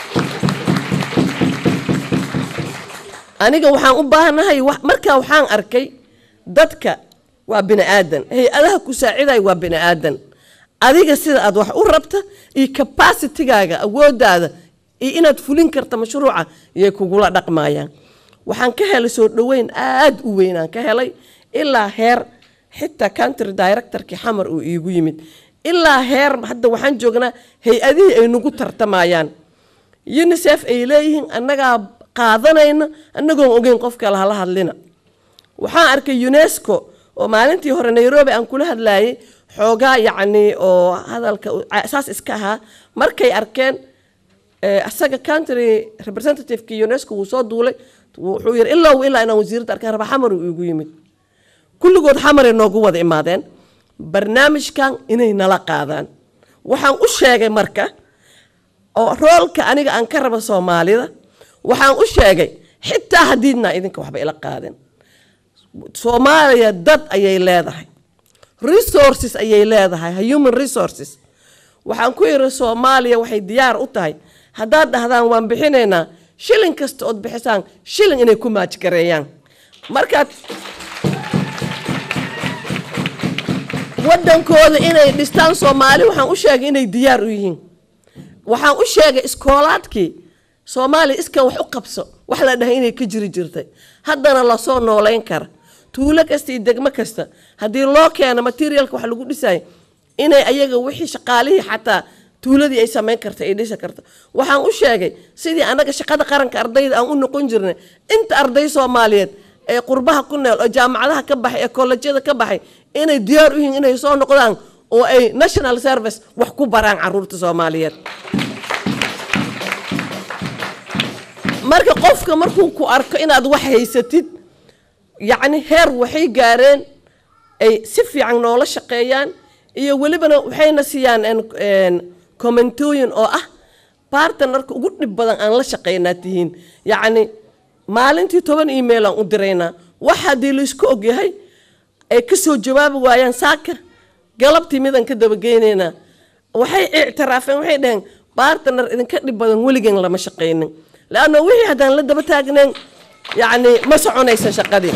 Speaker 5: aniga waxaan u baahanahay wax- markaa waxaan arkay dadka waa bini aadan hay-adaha ku saaciday waa bini aadan adiga sida aad wax u rabta iyo capacitigaaga awoodaada iyo inaad fulin karta mashruuca iyay kugula dhaqmayaan waxaan ka helay soo dhoweyn aad u weyn aan ka helay ilaa heer xitaa country directorkii xamar uu iigu yimid ilaa heer hadda waxaan joognaa hay-adihii ay nagu tartamayaan unicef ay leeyihiin annagaa qaadanayna annagoon ogeyn qof kale hala hadlina waxaan arkay unesco oo maalintii hore nairobi aan kula hadlayay xoogaa yacni oo hadalka u- ca- saas iska ahaa markay arkeen eh, asaga country representativeki unesco wuu soo duulay wuxuu yiri ilaa ilaa inaan wasiiradda arkaan raba xamar uu igu yimid kulligood xamaray noogu wada imaadeen barnaamijkan inay nala qaadaan waxaan u sheegay marka oo roolka aniga aan ka raba soomaalida waxaan u sheegay xitaa haddiidna idinka waxba ila qaadin soomaaliya dad ayay leedahay resources ayay leedahay human resources waxaan ku yidhi soomaaliya waxay diyaar u tahay haddaad dhahdaan waan bixinaynaa shilin kasta ood bixisaan shilin inay ku maajgareeyaan markaad wadankooda inay dhistaan soomaali waxaan u sheegay inay diyaar u yihiin waxaan u sheegay iskoolaadkii soomaaliya iska wax u qabso wax la dhahay inay ka jiri jirtay haddana lasoo nooleyn kara tuulo kasta iyo degmo kasta haddii loo keeno materialka wax lagu dhisayo inay ayaga wixii shaqaalihii xataa tuuladii ay samayn karta ay dhisi karta waxaan u sheegay sidii annaga shaqada qaranka ardayda aan u noqon jirnay inta arday soomaaliyeed ee qurbaha ku neel oo jaamacadaha ka baxay ee kollejyada ka baxay inay diyaar u yihiin inay soo noqdaan oo ay national service wax ku baraan caruurta soomaaliyeed marka qofka markuu ku arko inaad wax haysatid yacni heer waxay gaareen ay si fiican noola shaqeeyaan iyo welibana waxayna siiyaan en- en commentooyin oo ah bartnerka ugu dhib badan aan la shaqeynaa tihiin yacni maalintii toban email aan u diraynaa wax haddii laisku ogyahay ay ka soo jawaabi waayaan saaka galabtii midaan ka dabageynaynaa waxay ictiraafeen waxay dhaheen bartner idinka dhib badan weligeen lama shaqaynin leanna wixii haddaan la daba taagnayn yacni ma soconaysa shaqadii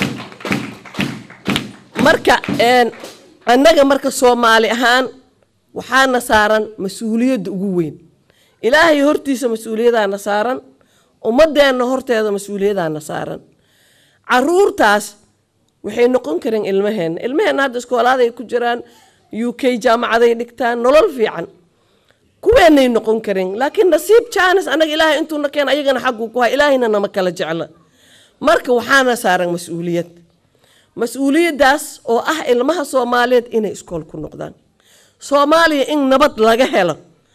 Speaker 5: marka een, annaga marka soomaali ahaan waxaana saaran mas-uuliyadda ugu weyn ilaahay hortiisa mas-uuliyadaana saaran ummadeenna horteeda mas-uuliyadaana saaran caruurtaas waxay noqon kareen ilmaheenna ilmaheenna hadda iskoolaaday ku jiraan u k jaamacaday dhigtaan nolol fiican kuweenay noqon kareen laakiin nasiib jaanis annaga ilaahay intuuna keen ayagana xagguu ku hay ilaahayna nama kala jecla marka waxaana saaran mas-uuliyad mas-uuliyaddaas oo ah ilmaha soomaaliyeed inay iskool ku noqdaan soomaaliya in nabad laga helo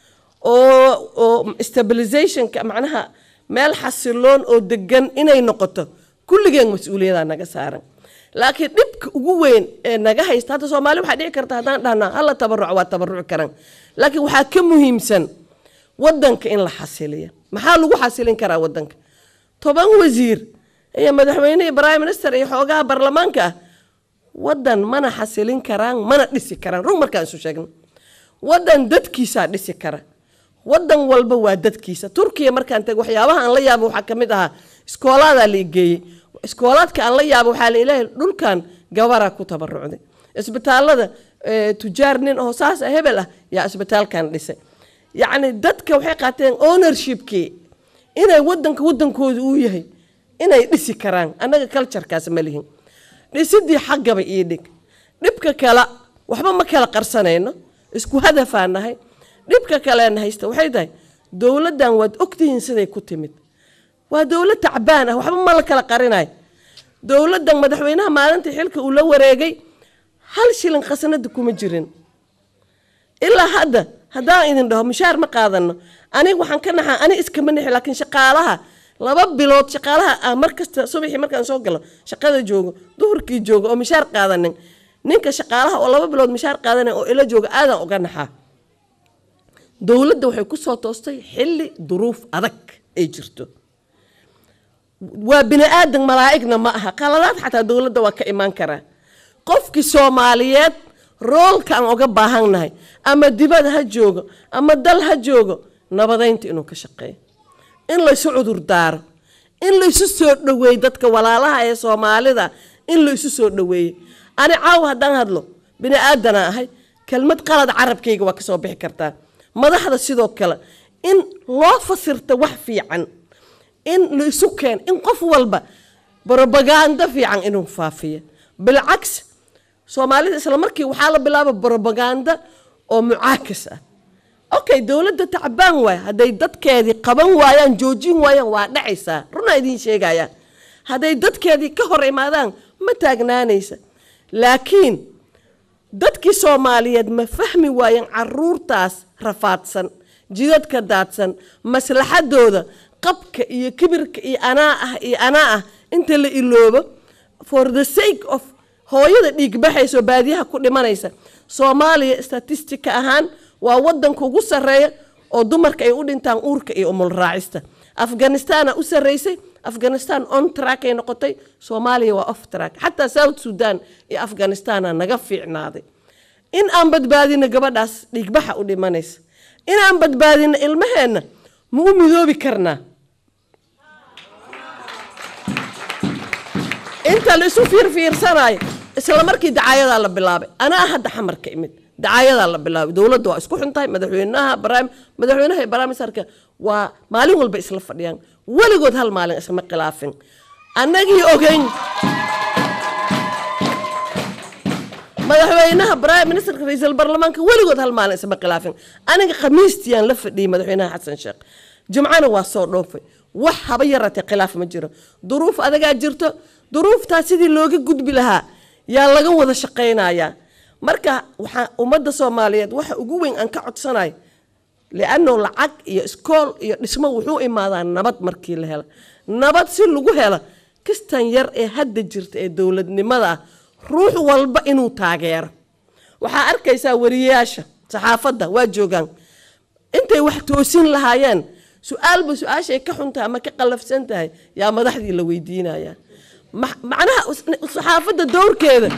Speaker 5: oo oo stabilizationka macnaha meel xasiloon oo degan inay noqoto kulligeen mas-uuliyadaa naga saaran laakiin dhibka ugu weyn ee naga haysta hadda soomaali waxaa dhici karta haddaan dhahnaa hala tabaruc waa tabaruci karaan laakiin waxaa ka muhiimsan wadanka in la xasiliya maxaa lagu xasilin karaa wadanka toban wasiir iyo madaxweyne iyo prime minister iyo xoogaha baarlamaanka ah wadan mana xasilin karaan mana dhisi karaan rug markaan isu sheegno wadan dadkiisaa dhisi kara wadan walba waa dadkiisa turkiya markaan tag waxyaabaha aan la yaabo waxaa ka mid ahaa iskoolaadaa la igeeyey iskoolaadka aan la yaabo waxaa la ilaahay dhulkan gabaraa ku tabarucday isbitaalada eh, tujaar nin oo saas ah hebel ah yaa isbitaalkan dhisay yacni dadka waxay qaateen ownershipkii inay wadanka wadankooda uu yahay inay dhisi karaan annaga culturekaas ma lihin dhisidii xaggaba ii dhig dhibka kale waxba ma kala qarsanayno isku hadafaa nahay dhibka kaleena haysta waxay tahay dowladdan waad ogtihiin siday ku timid waa dowlad tacbaan ah waxba ma la kala qarinayo dowladdan madaxweynaha maalintii xilka uu la wareegay hal shilin khasnada kuma jirin ilaa hadda haddaan idin dhaho mishaar ma qaadano aniga waxaan ka naxaa ani iskama nixi laakiin shaqaalaha laba bilood shaqaalaha ah mar kasta subaxii markaan soo galo shaqada joogo duhurkii joogo oo mishaar qaadanin ninka shaqaalaha oo laba bilood mishaar qaadanaya oo ila jooga aadaan uga naxaa dowladda waxay ku soo toostay xilli duruuf adag ay jirto waa bini aadan malaa'igna ma aha qaladaad xataa dowladda waa ka imaan karaa qofkii soomaaliyeed roolka aan uga baahannahay ama dibad ha joogo ama dal ha joogo nabadaynta inuu ka shaqeeyo in laysu cudur daaro in laysu soo dhoweeyo dadka walaalaha ee soomaalida in laysu soo dhoweeyo ani caawa haddaan hadlo bini aadana ahay kelmad qalad carabkayga waa kasoo bixi kartaa madaxda sidoo kale in loo fasirta wax fiican in laisu keeno in qof walba brobaganda fiican inuu faafiyo bilcaks soomaalida isla markii waxaa la bilaaba brobaganda oo mucaakas ah okay dowladda tacbaan waay hadday dadkeedii qaban waayaan joojin waayaan waa dhacaysaa runaa idiin sheegaya hadday dadkeedii ka hor imaadaan ma taagnaanaysa laakiin dadkii soomaaliyeed ma fahmi waayeen caruurtaas rafaadsan jidadka daadsan maslaxadooda qabka iyo kibirka iyo anaa ah iyo anaa ah inta la iloobo for the sake of hooyada dhiigbaxaysa oo baadiyaha ku dhimanaysa soomaaliya statistika ahaan waa wadanka ugu sarreeya oo dumarka ay u dhintaan uurka iyo umulraacista afghanistaana u sarreysay afghanistan on track ay noqotay soomaaliya waa off track xataa south sudan iyo afghanistana naga fiicnaaday in aan badbaadino gabadhaas dhiigbaxa u dhimanaysa in aan badbaadino ilmaheenna ma u midoobi karnaa inta la isu fiirfiirsanayo isla markii dacaayadaa la bilaabay anaa hadda xamarka imid dacaayadaa la bilaabay dowladda waa isku xuntahay madaxweynaha baraam madaxweynaha iyo baraamisarka waa maalin walba isla fadhiyaan weligood hal maalin isma khilaafin annagii ogeyn madaxweynaha prime ministerka ra-iisul baarlamaanka weligood hal maalin isma khilaafin aniga khamiistiyaan la fadhiyey madaxweynaha xasan sheekh jumcana waa soo dhoofay wax haba yaratee khilaaf ma jiro duruuf adagaa jirto duruuftaas sidii looga gudbi lahaa yaa laga wada shaqaynayaa marka waxaa ummadda soomaaliyeed waxa ugu weyn aan ka codsanayo lianno lacag iyo iskool iyo dhismo wuxuu imaadaa nabad markii la helo nabad si lagu helo kistan yar ee hadda jirta ee dowladnimada ah ruux walba inuu taageero waxaa arkaysaa wariyayaasha saxaafadda waa joogaan intay wax toosin lahaayeen su-aalba su-aashay ka xuntahay ama ka qallafsan tahay yaa madaxdii la weydiinaya macnaha saxaafadda dowrkeeda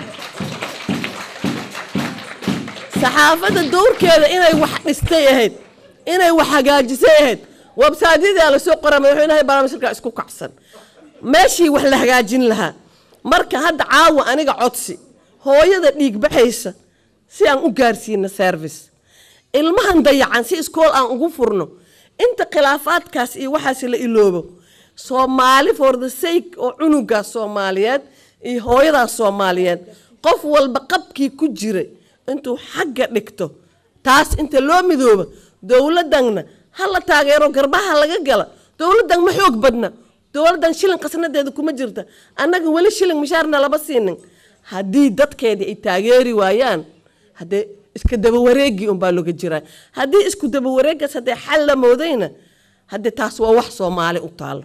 Speaker 5: saxaafadda dowrkeeda inay wax dhistay ahayd inay wax hagaajisay ahayd websaadyada lasoo qora madaxweynaha baarlamaanka isku kacsan meeshii wax la hagaajin lahaa marka hadda caawa aniga codsi hooyada dhiig baxaysa si aan u gaarsiino service ilmahan dayacan si iskool aan ugu furno inta khilaafaadkaas iyo waxaas la iloobo soomaali for the sake oo cunugaas soomaaliyeed iyo hooyadaas soomaaliyeed qof walba qabkii ku jiray intuu xagga dhigto taas inta loo midoobo dowladanna ha la taageero garbaha laga gala dowladan ma xoog badna dowladan shilin qasnadeeda kuma jirta annaga weli shilin mishaarna lama siinin haddii dadkeedii ay taageeri waayaan haddee iska dabawareegii unbaa looga jiraa haddii isku dabawareegaas haddee xal la moodayna haddee taas waa wax soomaali u taalo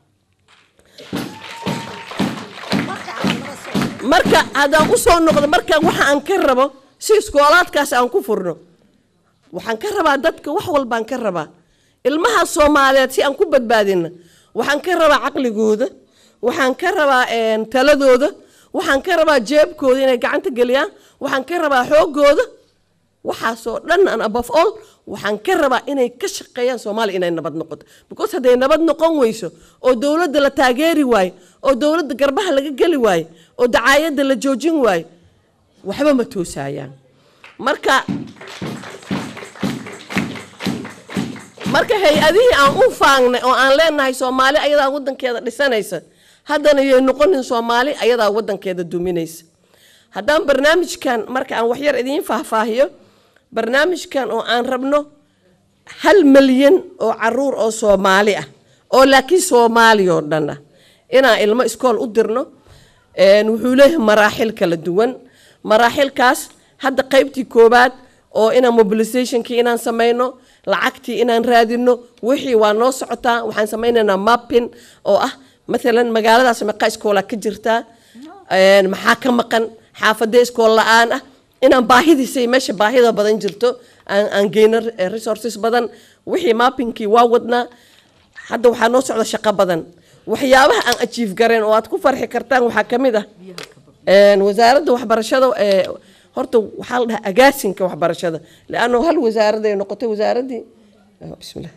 Speaker 5: marka haddaan usoo noqdo markaan waxa aan ka rabo si iskoolaadkaas aan ku furno waxaan ka rabaa dadka wax walbaan ka rabaa ilmaha soomaaliyeed si aan ku badbaadina waxaan ka rabaa caqligooda waxaan ka rabaa taladooda waxaan ka rabaa jeebkooda inay gacanta geliyaan waxaan ka rabaa xoogooda waxaasoo dhan an above all waxaan ka rabaa inay ka shaqeeyaan soomaaliya inay nabad noqoto because hadday nabad noqon weyso oo dowladda la taageeri waayo oo dowladda garbaha laga geli waayo oo dacaayadda la joojin waayo waxba ma toosaayaan marka marka hay-adihii aan u faangnay oo aan leenahay soomaali ayadaa wadankeeda dhisanaysa haddana yay noqonin soomaali ayadaa wadankeeda duminaysa haddaan barnaamijkan marka aan waxyar idiin faahfaahiyo barnaamijkan oo aan rabno hal milyan oo caruur oo soomaali ah oo laakiin soomaali oo dhan ah inaan ilmo iskool u dirno wuxuu leeyahay maraaxil kala duwan maraaxilkaas hadda qaybtii koowaad oo inaan mobilizationkii inaan samayno lacagtii inaan raadino wixii waa noo socotaa waxaan samaynaynaa mapping oo ah maalan magaaladaas meeqa iskoola ka jirtaa maxaa ka maqan xaafadee iskool la-aan ah inaan baahidiisay meesha baahida badan jirto aan aan geyno eh, resources badan wixii mappingkii waa wadnaa hadda waxaa noo socda shaqo badan waxyaabaha aan achieve gareen oo aad ku farxi kartaan waxaa ka mid ah een, wasaaradda waxbarashada ee, horta waxaa la dhahaa agaasinka waxbarashada leanno hal wasaarad ay noqotay wasaaraddii ah, bismillah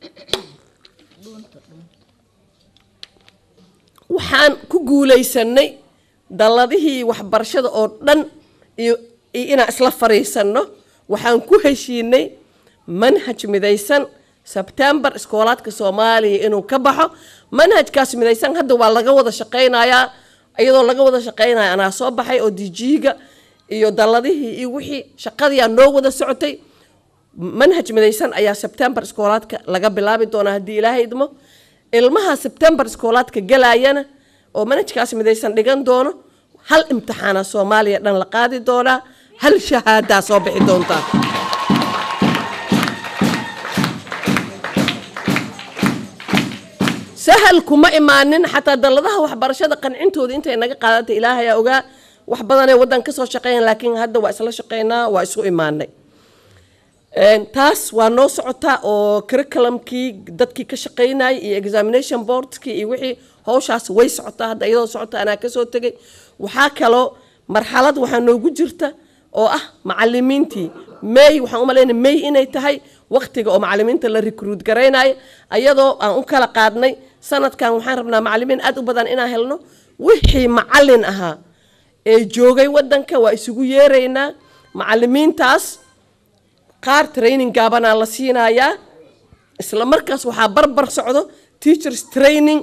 Speaker 5: waxaan ku guulaysanay dalladihii waxbarashada oo dhan iyo iyo inaan isla fariisanno waxaan ku heshiinay manhaj midaysan sebtembar iskoolaadka soomaaliya inuu ka baxo manhajkaas midaysan hadda waa laga wada shaqaynayaa iyadoo laga wada shaqaynaya anaa soo baxay oo dijiiga iyo dalladihii iyo wixii shaqadii aan noo wada socotay manhaj midaysan ayaa sebtembar iskoolaadka laga bilaabi doonaa haddii ilaahay idmo ilmaha sebtembar iskoolaadka galayana oo manhajkaas midaysan dhigan doono hal imtixaana soomaaliya dhan la qaadi doonaa hal shahaadaa soo bixi doontaa sahal kuma imaanin xataa dalladaha waxbarashada qancintooda intay naga qaadantay ilaahayaa ogaa wax badanay waddan kasoo shaqeyn laakiin hadda waa isla shaqeynaa waa isu imaanay Een, taas waa noo socotaa oo curriculumkii dadkii ka shaqeynayay iyo examination boardkii iyo wixii howshaas way socotaa hadda iyadoo socota anaa kasoo tegay waxaa kaloo marxalad waxaa noogu jirta oo ah macalimiintii may waxaan u malaynaya may inay tahay waqtiga oo macalimiinta la recruit garaynayo ayadoo aan u kala qaadnay sanadkan waxaan rabnaa macalimiin aad u badan inaan helno wixii macalin ahaa ee joogay wadanka waa isugu yeeraynaa macalimiintaas qaar training gaabanaa la siinayaa isla markaas waxaa barbar socdo teachers training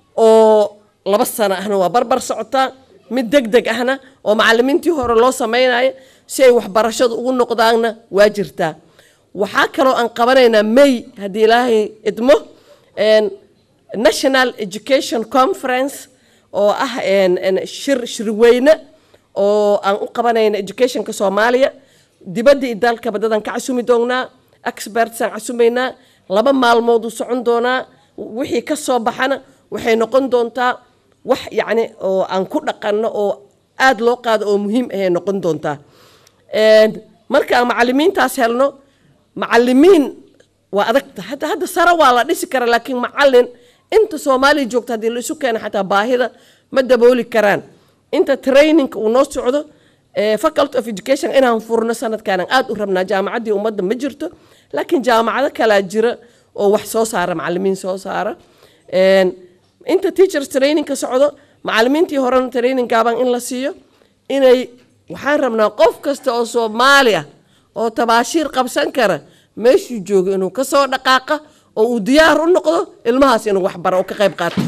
Speaker 5: oo laba sano ahna waa barbar socotaa mid deg deg ahna oo macalimiintii hore loo sameynayo si ay waxbarashadu ugu noqdaanna waa jirtaa waxaa kaloo aan qabanaynaa may haddii ilaahay idmo een, national education conference oo ah een, een, shir shirweyne oo aan u qabanayna educationka soomaaliya dibadda iyo dalkaba dadan ka casumi doonaa expertsaan casumaynaa laba maalmood uu socon doonaa wixii ka soo baxana waxay noqon doontaa wax yacni oo aan ku dhaqanno oo aada loo qaado oo muhiim ahay noqon doontaa Een, marka aan macalimiintaas helno macalimiin waa adagta hadda hadda sare waa la dhisi kara laakiin macalin inta soomaaliya joogta haddii la isu keeno xataa baahida ma dabooli karaan inta training uu noo socdo eh, faculty of education inaan furno sanadkan aan aad u rabnaa jaamacaddii ummadda ma jirto laakiin jaamacado kalaa jira oo wax soo saara macalimiin soo saara Een, inta teachers training ka socdo macalimiintii horena training gaaban in la siiyo inay waxaan rabnaa qof kasta oo soomaali ah oo tabaashiir qabsan kara meeshuu joogo inuu kasoo dhaqaaqa oo uu diyaar u noqdo ilmahaas inuu waxbaro oo ka qayb qaato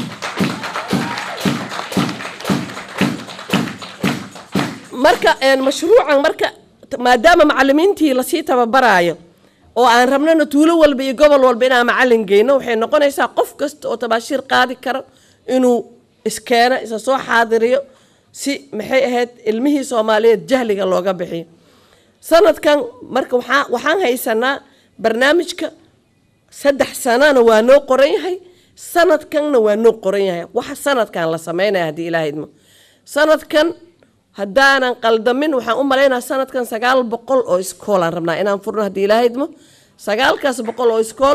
Speaker 5: marka een, mashruucan marka t- maadaama macalimiintii lasii tababaraayo oo aan rabnana tuulo walba iyo gobol walba inaan macalin geyno waxay noqonaysaa qof kasta oo tabaashiir qaadi karo inuu iskeeno isa soo xaadiriyo si maxay ahayd ilmihii soomaaliyeed jahliga looga bixiyo sanadkan marka waxaa waxaan haysanaa barnaamijka saddex sanana waa noo qoran yahay sanadkanna waa noo qoran yahay waxa sanadkan la sameynaya haddii ilaaha idmo sanadkan haddaanan qaldamin waxaan u malaynaa sanadkan sagaal boqol oo iskool aan rabnaa inaan furno haddii ilaaha idmo sagaalkaas boqol oo iskool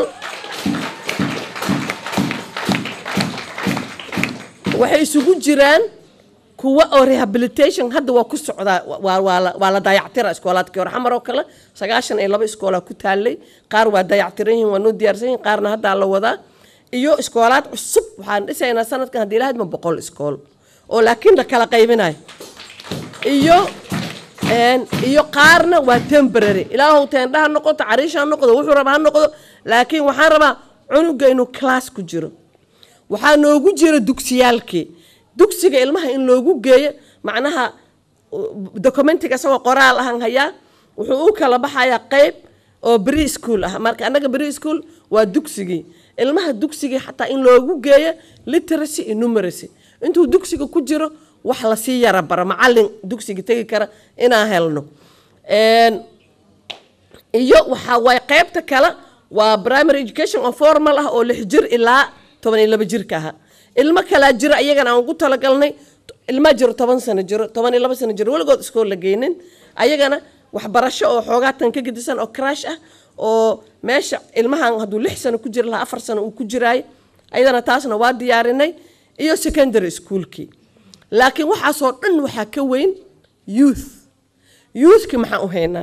Speaker 5: waxay isugu jiraan kuwa oo rehabilitation hadda waa ku socdaa waa, waa, la, waa la dayactira iskoolaadkii hore xamar oo kale sagaashan iyo laba iskoolaa ku taalay qaar waa dayactiran yihiin waa noo diyaarsan yihiin qaarna haddaa la wadaa iyo iskoolaad cusub waxaan dhisaynaa sanadkan haddii ilaahadma boqol iskool oo laakiin la kala qaybinayo iyo een, iyo qaarna waa temporary ilaahow teendha ha noqoto cariish ha noqdo wuxuu raba ha noqdo laakiin waxaan rabaa cunuga inuu class ku jiro waxaa noogu jira dugsiyaalkii dugsiga ilmaha in loogu geeyo macnaha documentiga isagoo qoraal ahan hayaa wuxuu u kala baxayaa qeyb oo bri school ah marka annaga bri school waa dugsigii ilmaha dugsigii xataa in loogu geeyo literacy iyo numeracy intuu dugsiga ku jiro wax lasii yara bara macalin dugsiga tegi kara inaan helno Een, iyo waxaa waay qeybta kale waa primary education oo formal ah oo lix jir ilaa toban iyo laba jirka aha ilmo kalaa jira iyagana aan ugu talagalnay ilmaa jiro toban sano jiro toban iyo laba sano jiro weligood iskool la geynin ayagana waxbarasho oo xoogaa tan ka gedisan oo crash ah oo meesha ilmahan hadduu lix sano ku jiri lahaa afar sano uu ku jiraayo ayadana taasna waa diyaarinay iyo secondary schoolkii laakiin waxaasoo dhan waxaa ka weyn youth youthki maxaan u haynaa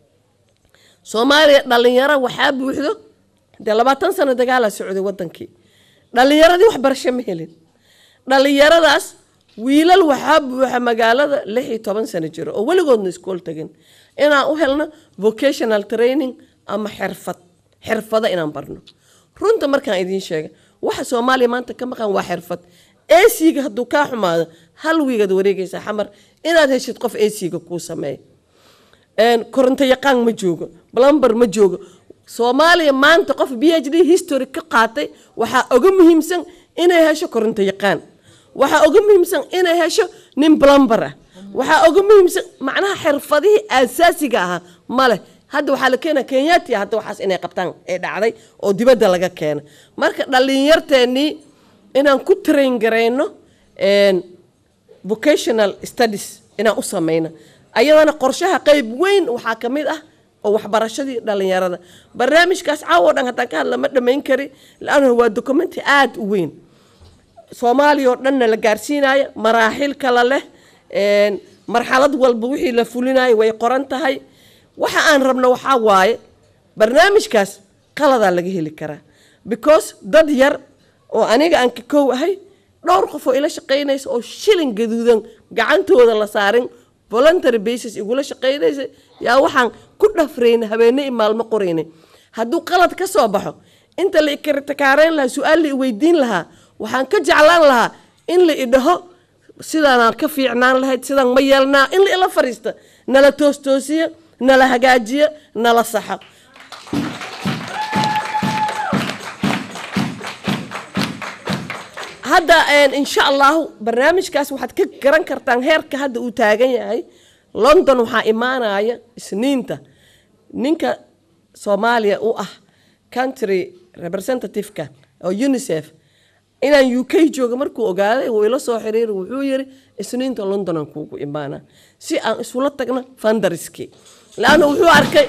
Speaker 5: soomaaliya dhalinyaro waxaa buuxdo dee labaatan sano dagaalaa socday wadankii dhalinyaradii waxbarasho ma helin dhalinyaradaas wiilal waxaa buuxa magaalada lix iyo toban sano jiro oo weligoodna iskool tagin inaan u helno vocational training ama xirfad xirfado inaan barno runta markaan idiin sheega waxa soomaaliya maanta ka maqan waa xirfad esiga hadduu kaa xumaado hal wiigaad wareegaysaa xamar inaad heshid qof esiga kuu sameeya koronto yaqaan ma joogo blumber ma joogo soomaaliya maanta qof b h d history ka qaatay waxaa uga muhiimsan inay hesho koronto yaqaan waxaa uga muhiimsan inay hesho nin blumber ah waxaa uga muhiimsan macnaha xirfadihii asaasiga ahaa male hadda waxaa la keena kenyatia hadda waxaas inay qabtaan ee dhacday oo dibadda laga keena marka dhalinyarteennii inaan ku train garayno vocational studies inaan u samayno ayadana qorshaha qeyb weyn waxaa ka mid ah oo waxbarashadii dhalinyarada barnaamijkaas caawo dhan haddaan ka hadla ma dhammayn kari laanna waa documenti aada u weyn soomaaliya oo dhanna la gaarsiinayo maraaxil kala leh marxalad walba wixii la fulinayo way qoran tahay waxa aan rabno waxaa waaye barnaamijkaas qaladaa laga heli karaa because dad yar oo aniga aan ka kow ahay dhowr qof oo ila shaqaynaysa oo shilin gaduudan gacantooda la saarin voluntary basis igula shaqaynaysa yaa waxaan ku dhafrayna habeene i maalmo qoraynay hadduu qalad ka soo baxo inta la ikritikaarayn lahaa su-aal la i weydiin lahaa waxaan ka jeclaan lahaa in la idhaho sidaanaan ka fiicnaan lahayd sidaan ma yeelnaa in la ila fariista nala toostoosiyo nala hagaajiyo nala saxo hadda insha allahu barnaamijkaas waxaad ka garan kartaan heerka hadda uu taagan yahay london waxaa imaanaya isniinta ninka soomaaliya u ah country representative-ka oo unicef inaan u k jooga markuu ogaaday wuu ila soo xiriiri wuxuu yiri isniinta london aan kuugu imaana si aan isula tagno fandariski laanna wuxuu arkay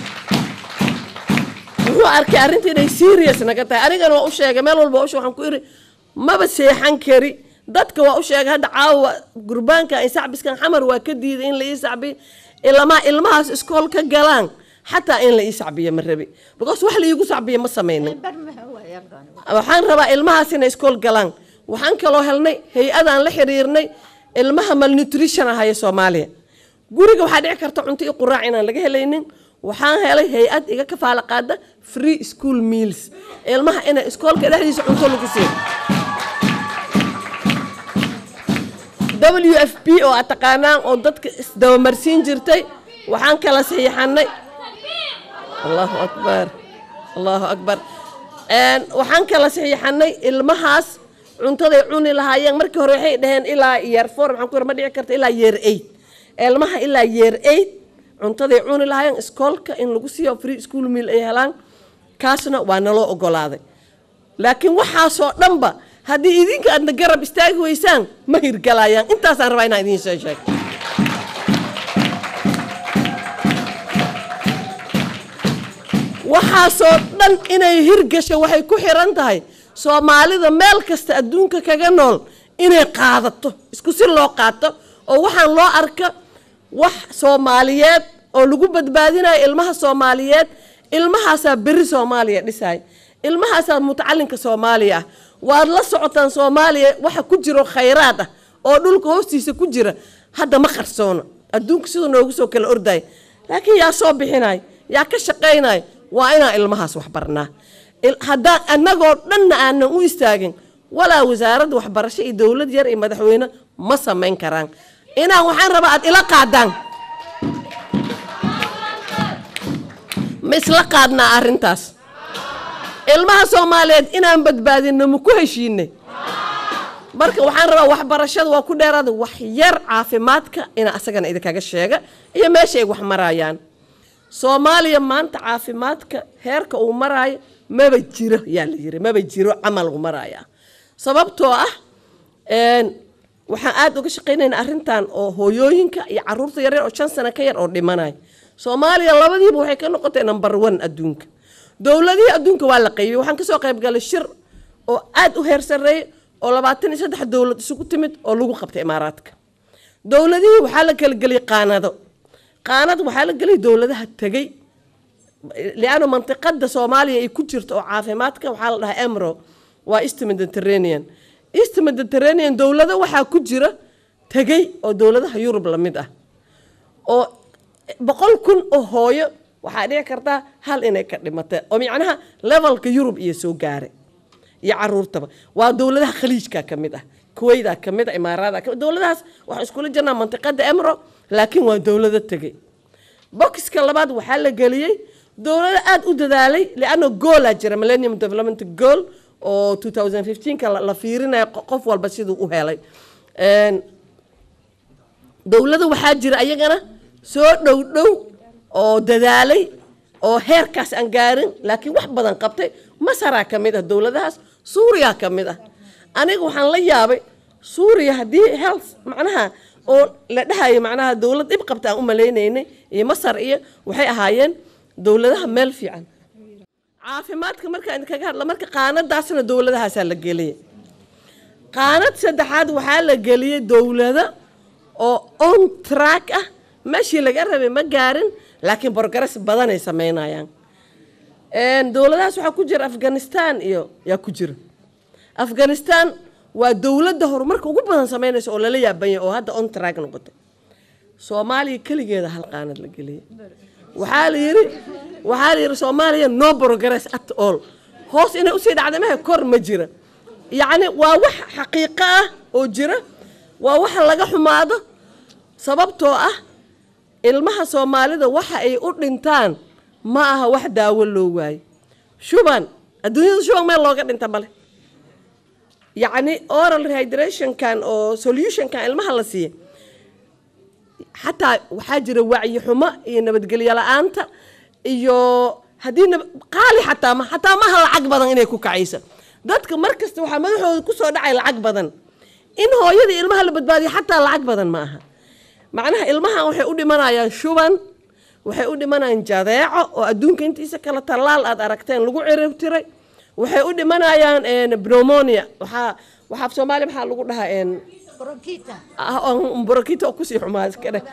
Speaker 5: wuxuu arkay arrinta inay serious naga tahay anigana waa u sheegay meel walba ushe waxaan ku iri maba seexan kari dadka waa u sheegay hadda caawa gurbaanka ay sacbiskan xamar waa ka diiday in la ii sacbiyo ilamaa ilmahaas iskool ka galaan xataa in la ii sacbiyo ma rabi because wax la iigu sacbiyo ma samaynin waxaan rabaa ilmahaas inay iskool galaan waxaan kaloo helnay hay-adaan la xiriirnay ilmaha malnutrition ahaya soomaaliya guriga waxaa dhici karta cunto i quraac inaan laga helaynin waxaan helay hay-ad iga kafaala qaada free school meals ilmaha ina iskoolka dhexdiisa cunto lagu siiyo w f p oo aad taqaanaan oo dadka isdabamarsiin jirtay waxaan kala saxiixanay allahu akbar allahu akbar waxaan kala saxiixanay ilmahaas cuntaday cuni lahaayeen markii hore waxay dhaheen ilaa yeer four maxaan ku yar ma dhici karta ilaa yeer eight ilmaha ilaa yeer eight cuntaday cuni lahaayeen iskoolka in lagu siiyo free school meal ay helaan kaasna waa naloo ogolaaday laakiin waxaasoo dhanba haddii idinka aadna garab istaagi weysaan ma hirgalayaan intaasaan rabaa inaan idiin soo sheego waxaasoo dhan inay hirgasho waxay ku xiran tahay soomaalida meel kasta adduunka kaga nool inay qaadato isku si loo qaato oo waxaan loo arka wax soomaaliyeed oo lagu badbaadinayo ilmaha soomaaliyeed ilmahaasaa beri soomaaliya dhisaya ilmahaasaa mutacalinka soomaaliya ah waad la socotaan soomaaliya waxa ku jiro khayraad ah oo dhulka hoostiisa ku jira hadda ma qarsoono adduunka siduu noogu soo kala ordaya laakiin yaa soo bixinaya yaa ka shaqaynaya waa inaan ilmahaas wax barnaa haddaan annagoo dhanna aanan u istaagin walaa wasaaradda waxbarasho iyo dowlad yar iyo madaxweyne ma samayn karaan inaan waxaan rabaa aad ila qaadaan ma isla qaadnaa arrintaas ilmaha soomaaliyeed inaan badbaadinno ma ku heshiinay marka waxaan rabaa waxbarashada waa ku dheeraada wax yar caafimaadka ina asagana idinkaga sheega iyo meesha ay wax marayaan soomaaliya maanta caafimaadka heerka uu maraayo maba jiro yaa la yiri maba jiro camal uu maraya sababtoo ah waxaan aada uga shaqaynaynaa arrintan oo hooyooyinka iyo caruurta yaryar oo shan sano ka yar oo dhimanaya soomaaliya labadiiba waxay ka noqotay number one adduunka dowladihii adduunka waa la qaybiyey waxaan kasoo qayb galay shir oo aada u heer sarreeyay oo labaatan iyo saddex dowlad isugu timid oo lagu qabtay imaaraadka dowladihii waxaa la kala geliyay qaanado qaanad waxaa la geliyay dowladaha tegey liano mantiqada soomaaliya ay ku jirto oo caafimaadka waxaa la dhahaa emro waa east mediterranean east mediterranean dowlado waxaa ku jira tegey oo dowladaha yurub la mid ah oo boqol kun oo hooyo waxaa dhici kartaa hal inay ka dhimatay oo macnaha levelka yurub iyo soo gaaray iyo caruurtaba waa dowladaha khaliijka ka mid ah kuwayda ka mid ah imaaraada ka dowladahaas waxaa iskula jirnaa mantiqada emro laakiin waa dowlado tegey bokiska labaad waxaa la geliyey dowlado aada u dadaalay lianna goolaa jira millennium development goal oo 2015ka la fiirinayo qof walba siduu u helay dowlado waxaa jira ayagana soo dhow dhow oo dadaalay oo heerkaas aan gaarin laakiin wax badan qabtay masaraa ka mid ah dowladahaas suuriya ka mid ah aniga waxaan la yaabay suuriya haddii health macnaha oo la dhahayo macnaha dowlad dhib qabta aan u maleynaynay iyo masar iyo waxay ahaayeen dowladaha meel fiican caafimaadka markaan idinkaga hadla marka qaanadaasna dowladahaasaa la geliyay qaanad saddexaad waxaa la geliyey dowlado oo on track ah meeshii laga rabay ma gaarin laakiin borgares badanay sameynayaan dowladahaas waxaa ku jira afghanistan iyo yaa ku jira afghanistan waa dowladda horumarka ugu badan sameynaysa oo lala yaabanya oo hadda on track noqotay soomaaliya keligeeda hal qaanad la geliyay waxaa la yiri waxaa la yiri soomaaliya no progress at all hoos inay usii dhacday maha kor ma jira yacni waa wax xaqiiqo ah oo jira waa waxa laga xumaado sababtoo ah ilmaha soomaalida waxa ay u dhintaan ma aha wax daawo loo waayo shuban adduunyada shuban meel looga dhinta male yacni oral rehydrationkan oo solutionkan ilmaha la siiya xataa waxaa jira wacyi xumo iyo nabadgelyo la-aanta iyo haddii qaali xataa ma xataa maaha lacag badan inay ku kacaysa dadka mar kasta waxaa madaxooda kusoo dhacay lacag badan in hooyada ilmaha la badbaadiyo xataa lacag badan ma aha macnaha ilmahan waxay u dhimanayaan shuban waxay u dhimanayaan jadeeco oo adduunka intiisa kale tallaal aad aragteen lagu ciribtiray waxay u dhimanayaan pneumonia waxaa waxaa soomaaliya maxaa lagu dhahaa brokita oo kusii xumaa iska dheh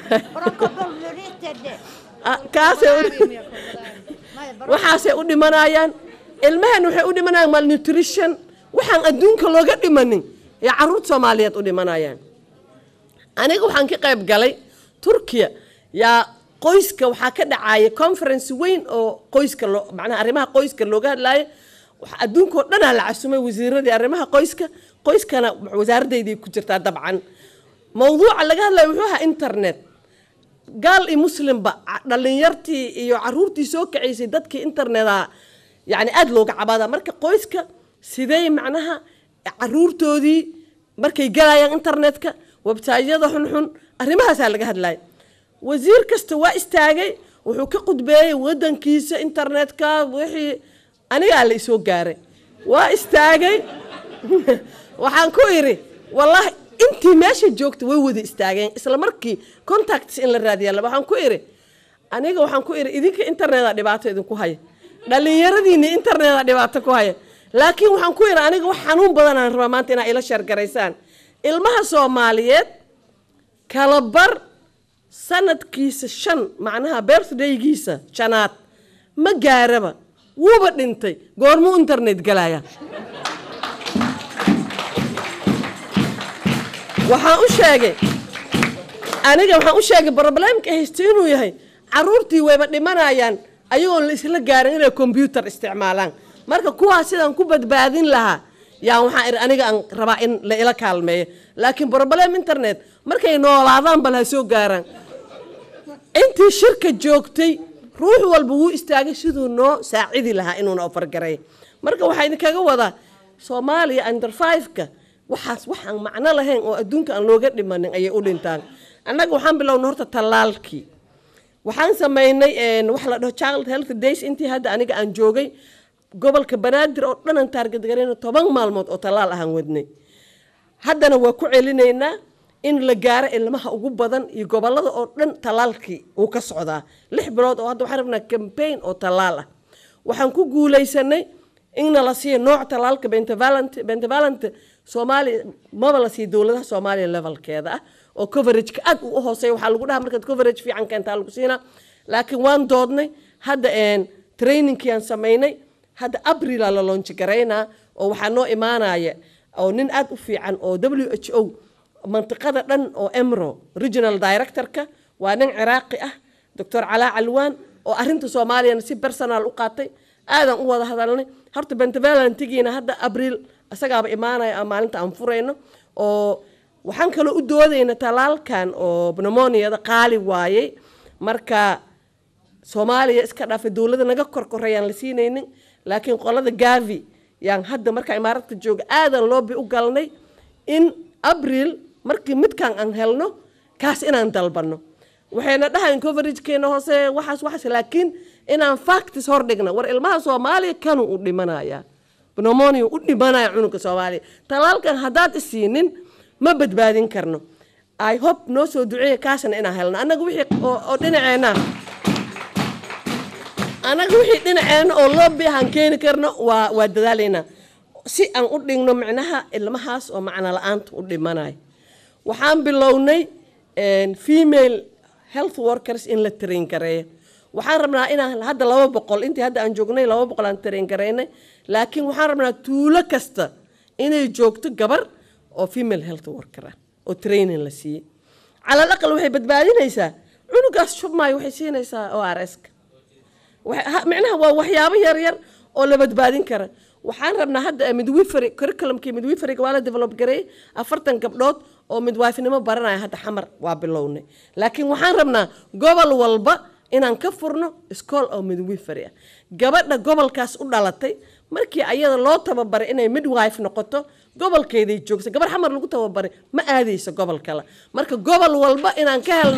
Speaker 5: kaasay waxaasay u dhimanayaan ilmahan waxay u dhimanayaan malnutrition waxaan adduunka looga dhimanin ee caruurta soomaaliyeed u dhimanayaan aniga waxaan ka qayb galay turkiya yaa qoyska waxaa ka dhacaya conference weyn oo qoyska loo macnaha arrimaha qoyska looga hadlaayo adduunka oo dhanaa la casumay wasiiradii arrimaha qoyska qoyskana wasaaradayday ku jirtaa dabcan mawduuca laga hadlayo wuxuu ahaa internet gaal iyo muslimba dhalinyartii iyo caruurtii soo kacaysay dadkii interneta yani aada looga cabaada marka qoyska sidee macnaha caruurtoodii markay galayaan internetka websaytyada xunxun arrimahaasaa laga hadlaya wasiir kasta waa istaagay wuxuu ka qudbeeyey wadankiisa internetka wixii anigaa la isoo gaaray waa istaagay waxaan ku idhi wallaahi intii meesha joogta way wada istaageen isla markii contacts in la raadiyaa waxaan ku idhi aniga waxaan ku idhi idinka interneta dhibaato idinku haya dhallinyaradiinni interneta dhibaato ku haya laakiin waxaan ku idhi aniga wax xanuun badanaan rabaa maanta inaa ila sheergaraysaan ilmaha soomaaliyeed kala bar sanadkiisa shan macnaha birthdaygiisa janaad ma gaaraba wuuba dhintay goormuu internet galaya waxaan u sheegay aniga waxaan u sheegay problemka haysta inuu yahay caruurtii wayba dhimanayaan ayagoon la isla gaarin inay combyuter isticmaalaan marka kuwaas sidaan ku badbaadin lahaa yaa waxaan iri aniga aan rabaa in la ila kaalmeeyo laakiin problem internet markay noolaadaan bal ha soo gaaraan intii shirka joogtay ruux walba wuu istaagay siduu noo saacidi lahaa inuuna ofargaray marka waxaa idinkaga wadaa soomaaliya under five-ka waxaas waxaan macno lahayn oo adduunka aan looga dhimanin ayay u dhintaan annaga waxaan bilownay horta tallaalkii waxaan samaynay wax la dhaho child health days intii hadda aniga aan joogay gobolka banaadir oo dhan aan taargadgarayna toban maalmood oo tallaal ahaan wadnay haddana waa ku celinaynaa in la gaaro ilmaha ugu badan iyo gobolada oo dhan tallaalkii uu ka socdaa lix bilood oo hadda waxaan rabnaa campaign oo tallaal ah waxaan ku guulaysanay inna la siiyo nooc tallaalka bentavalent bentavalent soomaaliya maba la siiyo dowladaha soomaaliya levelkeeda ah oo coverageka aad u hooseeya waxaa lagu dhaha markaad coverage fiican keentaa lagu siinaa laakiin waan doodnay hadda trainingkii aan samaynay hadda abrila la loonji garaynaa oo waxaa noo imaanaya oo nin aad u fiican oo w h o mantiqada dhan oo emro regional directorka waa nin ciraaqi ah doctor calaa calwaan oo arinta soomaaliyana si personal u qaatay aadan u wada hadalnay horta bentavalentigiina hadda abriil isagaaba imaanaya maalinta aan furayno oo waxaan kaloo u doodayna talaalkan oo pneumoniada qaali waayey marka soomaaliya iska dhaafay dowladda naga korkorayaan la siinaynin laakiin qolada gavi yaan hadda markaa imaaradka jooga aadan loobi u galnay in abriil markii midkaan aan helno kaas inaan dalbanno waxayna dhahayn coveragekeena hoose waxaas waxaas laakiin inaan factis hordhigna war ilmaha soomaaliya kanuu u dhimanaya pneumonia u dhimanaya cunugga soomaaliya talaalkan haddaad isiinin ma badbaadin karno i hope noo soo duceeya kaasna inaan helno annaga wixii oo dhinaceena annaga wixii dhinaceena oo loobi ahaan keeni karno waa waa dadaalaynaa si aan u dhigno micnaha ilmahaas oo macno la-aanta u dhimanayo waxaan bilownay female health workers in la train gareeyo waxaan rabnaa inaan hadda laba boqol intii hadda aan joognay laba boqol aan train gareynay laakiin waxaan rabnaa tuulo kasta inay joogto gabar oo female health worker ah oo training la siiyey calal aqal waxay badbaadinaysaa cunugaas shubmaayo waxay siinaysaa o r s-ka micnaha waa waxyaabo yaryar oo la badbaadin kara waxaan rabnaa hadda midwifery curriculumkii midwiferyga waa la develop gareeyey afartan gabdhood oo midwaafinimo baranaya hadda xamar waa bilownay laakiin waxaan rabnaa gobol walba inaan ka furno iskool oo midwifery ah gabadha gobolkaas u dhalatay markii ayada loo tababaray inay midwife noqoto gobolkeeday joogsa gabar xamar lagu tababaray ma aadayso gobol kale marka gobol walba inaan ka helno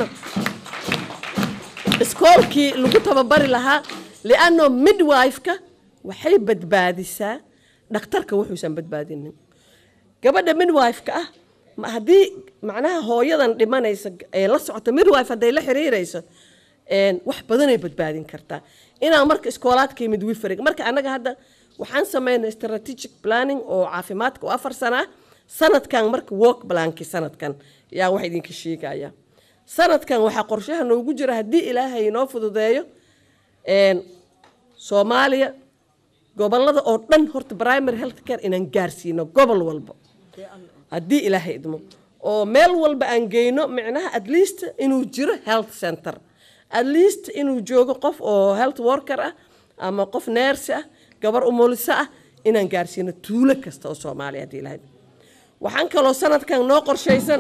Speaker 5: iskoolkii lagu tababari lahaa lianno midwife-ka waxay badbaadisaa dhakhtarka wuxuusan badbaadinin gabadha midwife-ka ah haddii macnaha hooyadan dhimanaysa ee la socota midwife hadday la xiriirayso wax badanay badbaadin kartaa inaan marka iskoolaadkii midwiferig marka annaga hadda waxaan sameynay strategic planning oo caafimaadka oo afar sana ah sanadkan marka work blankii sanadkan yaa wax idinka sheegaya sanadkan waxaa qorshaha noogu jira haddii ilaahay inoo fududeeyo soomaaliya gobolada oo dhan horta primary health care inaan gaarsiino gobol walba haddii ilaahay idmo oo meel walba aan geyno micnaha at least inuu jiro health center at least inuu joogo qof oo health worker ah ama qof neersi ah gabar umuliso ah inaan gaarsiino tuulo kasta oo soomaaliya haddii ilaahay waxaan kaloo sanadkan noo qorshaysan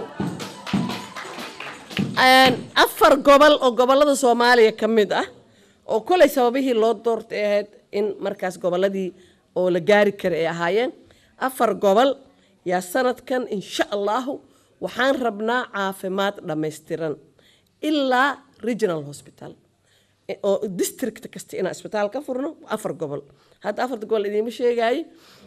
Speaker 5: afar gobol oo gobolada soomaaliya ka mid ah oo kolay sababihii loo doortay ahayd in markaas goboladii oo la gaari kara ay ahaayeen afar gobol yaa sanadkan insha allahu waxaan rabnaa caafimaad dhammaystiran ilaa regional hospital oo district kasta inaan isbitaal ka furno afar gobol hadda afarta gobol idiima sheegaayo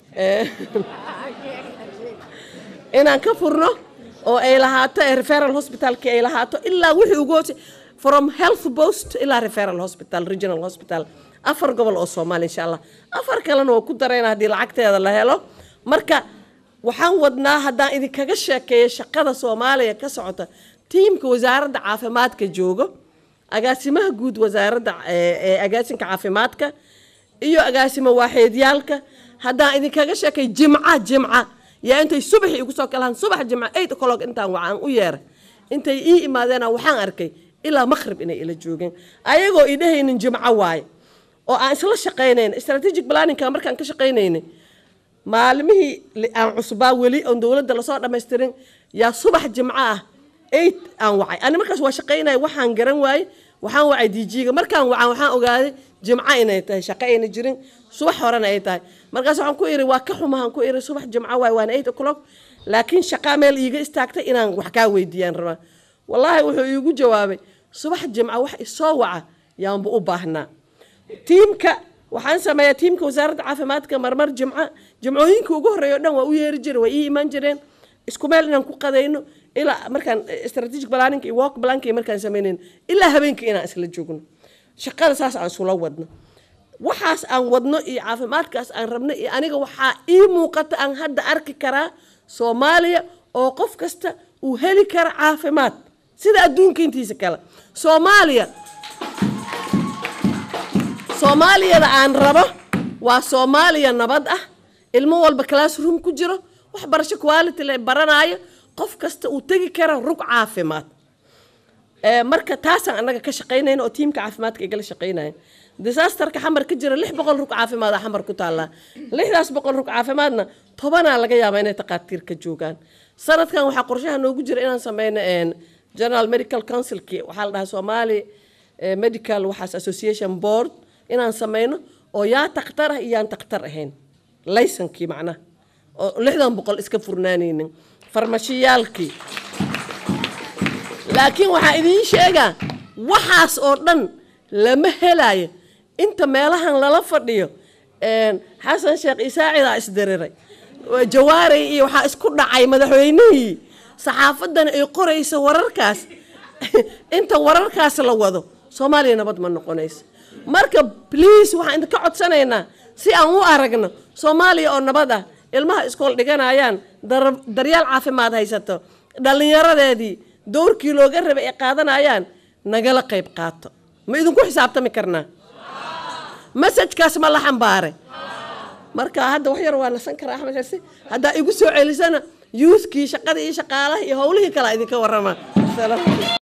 Speaker 5: inaan ka furno oo ay lahaato referal hospitalki ay lahaato ilaa wixii ugu hoose from health post ilaa referal hospital regional hospital afar gobol oo soomaaliya insha allah afar kalena waa ku darayna haddii lacagteeda la helo marka waxaan wadnaa haddaan idinkaga sheekeeyo shaqada soomaaliya ka socota tiimka wasaaradda caafimaadka joogo agaasimaha guud wasaaradda ee agaasinka caafimaadka iyo agaasimo waaxeedyaalka haddaan idinkaga sheekay jimca jimca yaa intay subaxii igu soo kalahan subax jimca eight o'clock intaan wacaan u yeeray intay ii imaadeena waxaan arkay ilaa maqrib inay ila joogeen ayagoo ii dhahaynin jimco waaye oo aan isla shaqaynayna strategic planningka markaan ka shaqaynaynay maalmihii aan cusbaa weli oon dowladda lasoo dhammaystirin yaa subax jimco ah eight aan wacay ani markaas waa shaqaynaya waxaan garan waayey waxaan wacay djiga markaan wacaan waxaan ogaaday jimco inay tahay shaqo ayna jirin subax horena ay tahay markaas waxaan ku iri waa ka xumahan ku iri subax jimco waay waana eight o'clock laakiin shaqaa meel iiga istaagtay inaan wax kaa weydiiyaan rabaa wallaahi wuxuu iigu jawaabay subax jimco wax isoo waca yaanba u baahnaa tiimka waxaan sameeyaa tiimka wasaaradda caafimaadka marmar jimco jimcooyinka ugu horreeya o dhan waa u yeeri jiray waa ii imaan jireen isku meel inaan ku qadayno ilaa markaan strategic planning iyo walk planning iyo markaan sameynayno ilaa habeenkii inaan isla joogno shaqada saas aan isula wadno waxaas aan wadno iyo caafimaadkaas aan rabno iyo aniga waxaa ii muuqata aan hadda arki karaa soomaaliya oo qof kasta uu heli kara caafimaad sida adduunka intiisa kale soomaaliya soomaaliyada aan rabo waa soomaaliya nabad ah ilmo walba classroom ku jiro waxbarasho quality le baranaayo qof kasta uu tegi kara rug caafimaad Ee, marka taasaan annaga ka shaqaynayna oo tiimka caafimaadka igala shaqaynaya disasterka xamar ka jira lix boqol rug caafimaad a xamar ku taallaa lixdaas boqol rug caafimaadna tobanaa laga yaabaa inay takhaatiir ka joogaan sanadkan waxaa qorshaha noogu jira inaan sameyno een, general medical councilki waxaa la dhahaa somali eh, medical waxaas association board inaan sameyno oo yaa takhtar ah iyo yaan takhtar ahayn laysankii macnaha oo lixdan boqol iska furnaanaynin farmashiyaalkii laakiin waxaa idiin sheegaa waxaas oo dhan lama helayo inta meelahan lala fadhiyo een, xasan sheekh isaacidaa isdiriray jawaaray iyo waxaa isku dhacay madaxweynihii saxaafaddana ay qoraysa wararkaas inta wararkaas la wado soomaaliya nabad ma noqonayso marka please waxaan idinka codsanaynaa si aan u aragno soomaaliya oo nabad ah ilmaha iskool dhiganayaan dar- daryaal caafimaad haysato dhallinyaradeedii dowrkii looga rabay ay qaadanayaan nagala qayb qaato ma idinku xisaabtami karnaa masajkaas ma la xambaare marka hadda wax yar waa nasan karaa axmed xirsi haddaa igu soo celisana youthkii shaqadii iyo shaqaalaha iyo howlihii kalaa idinka warama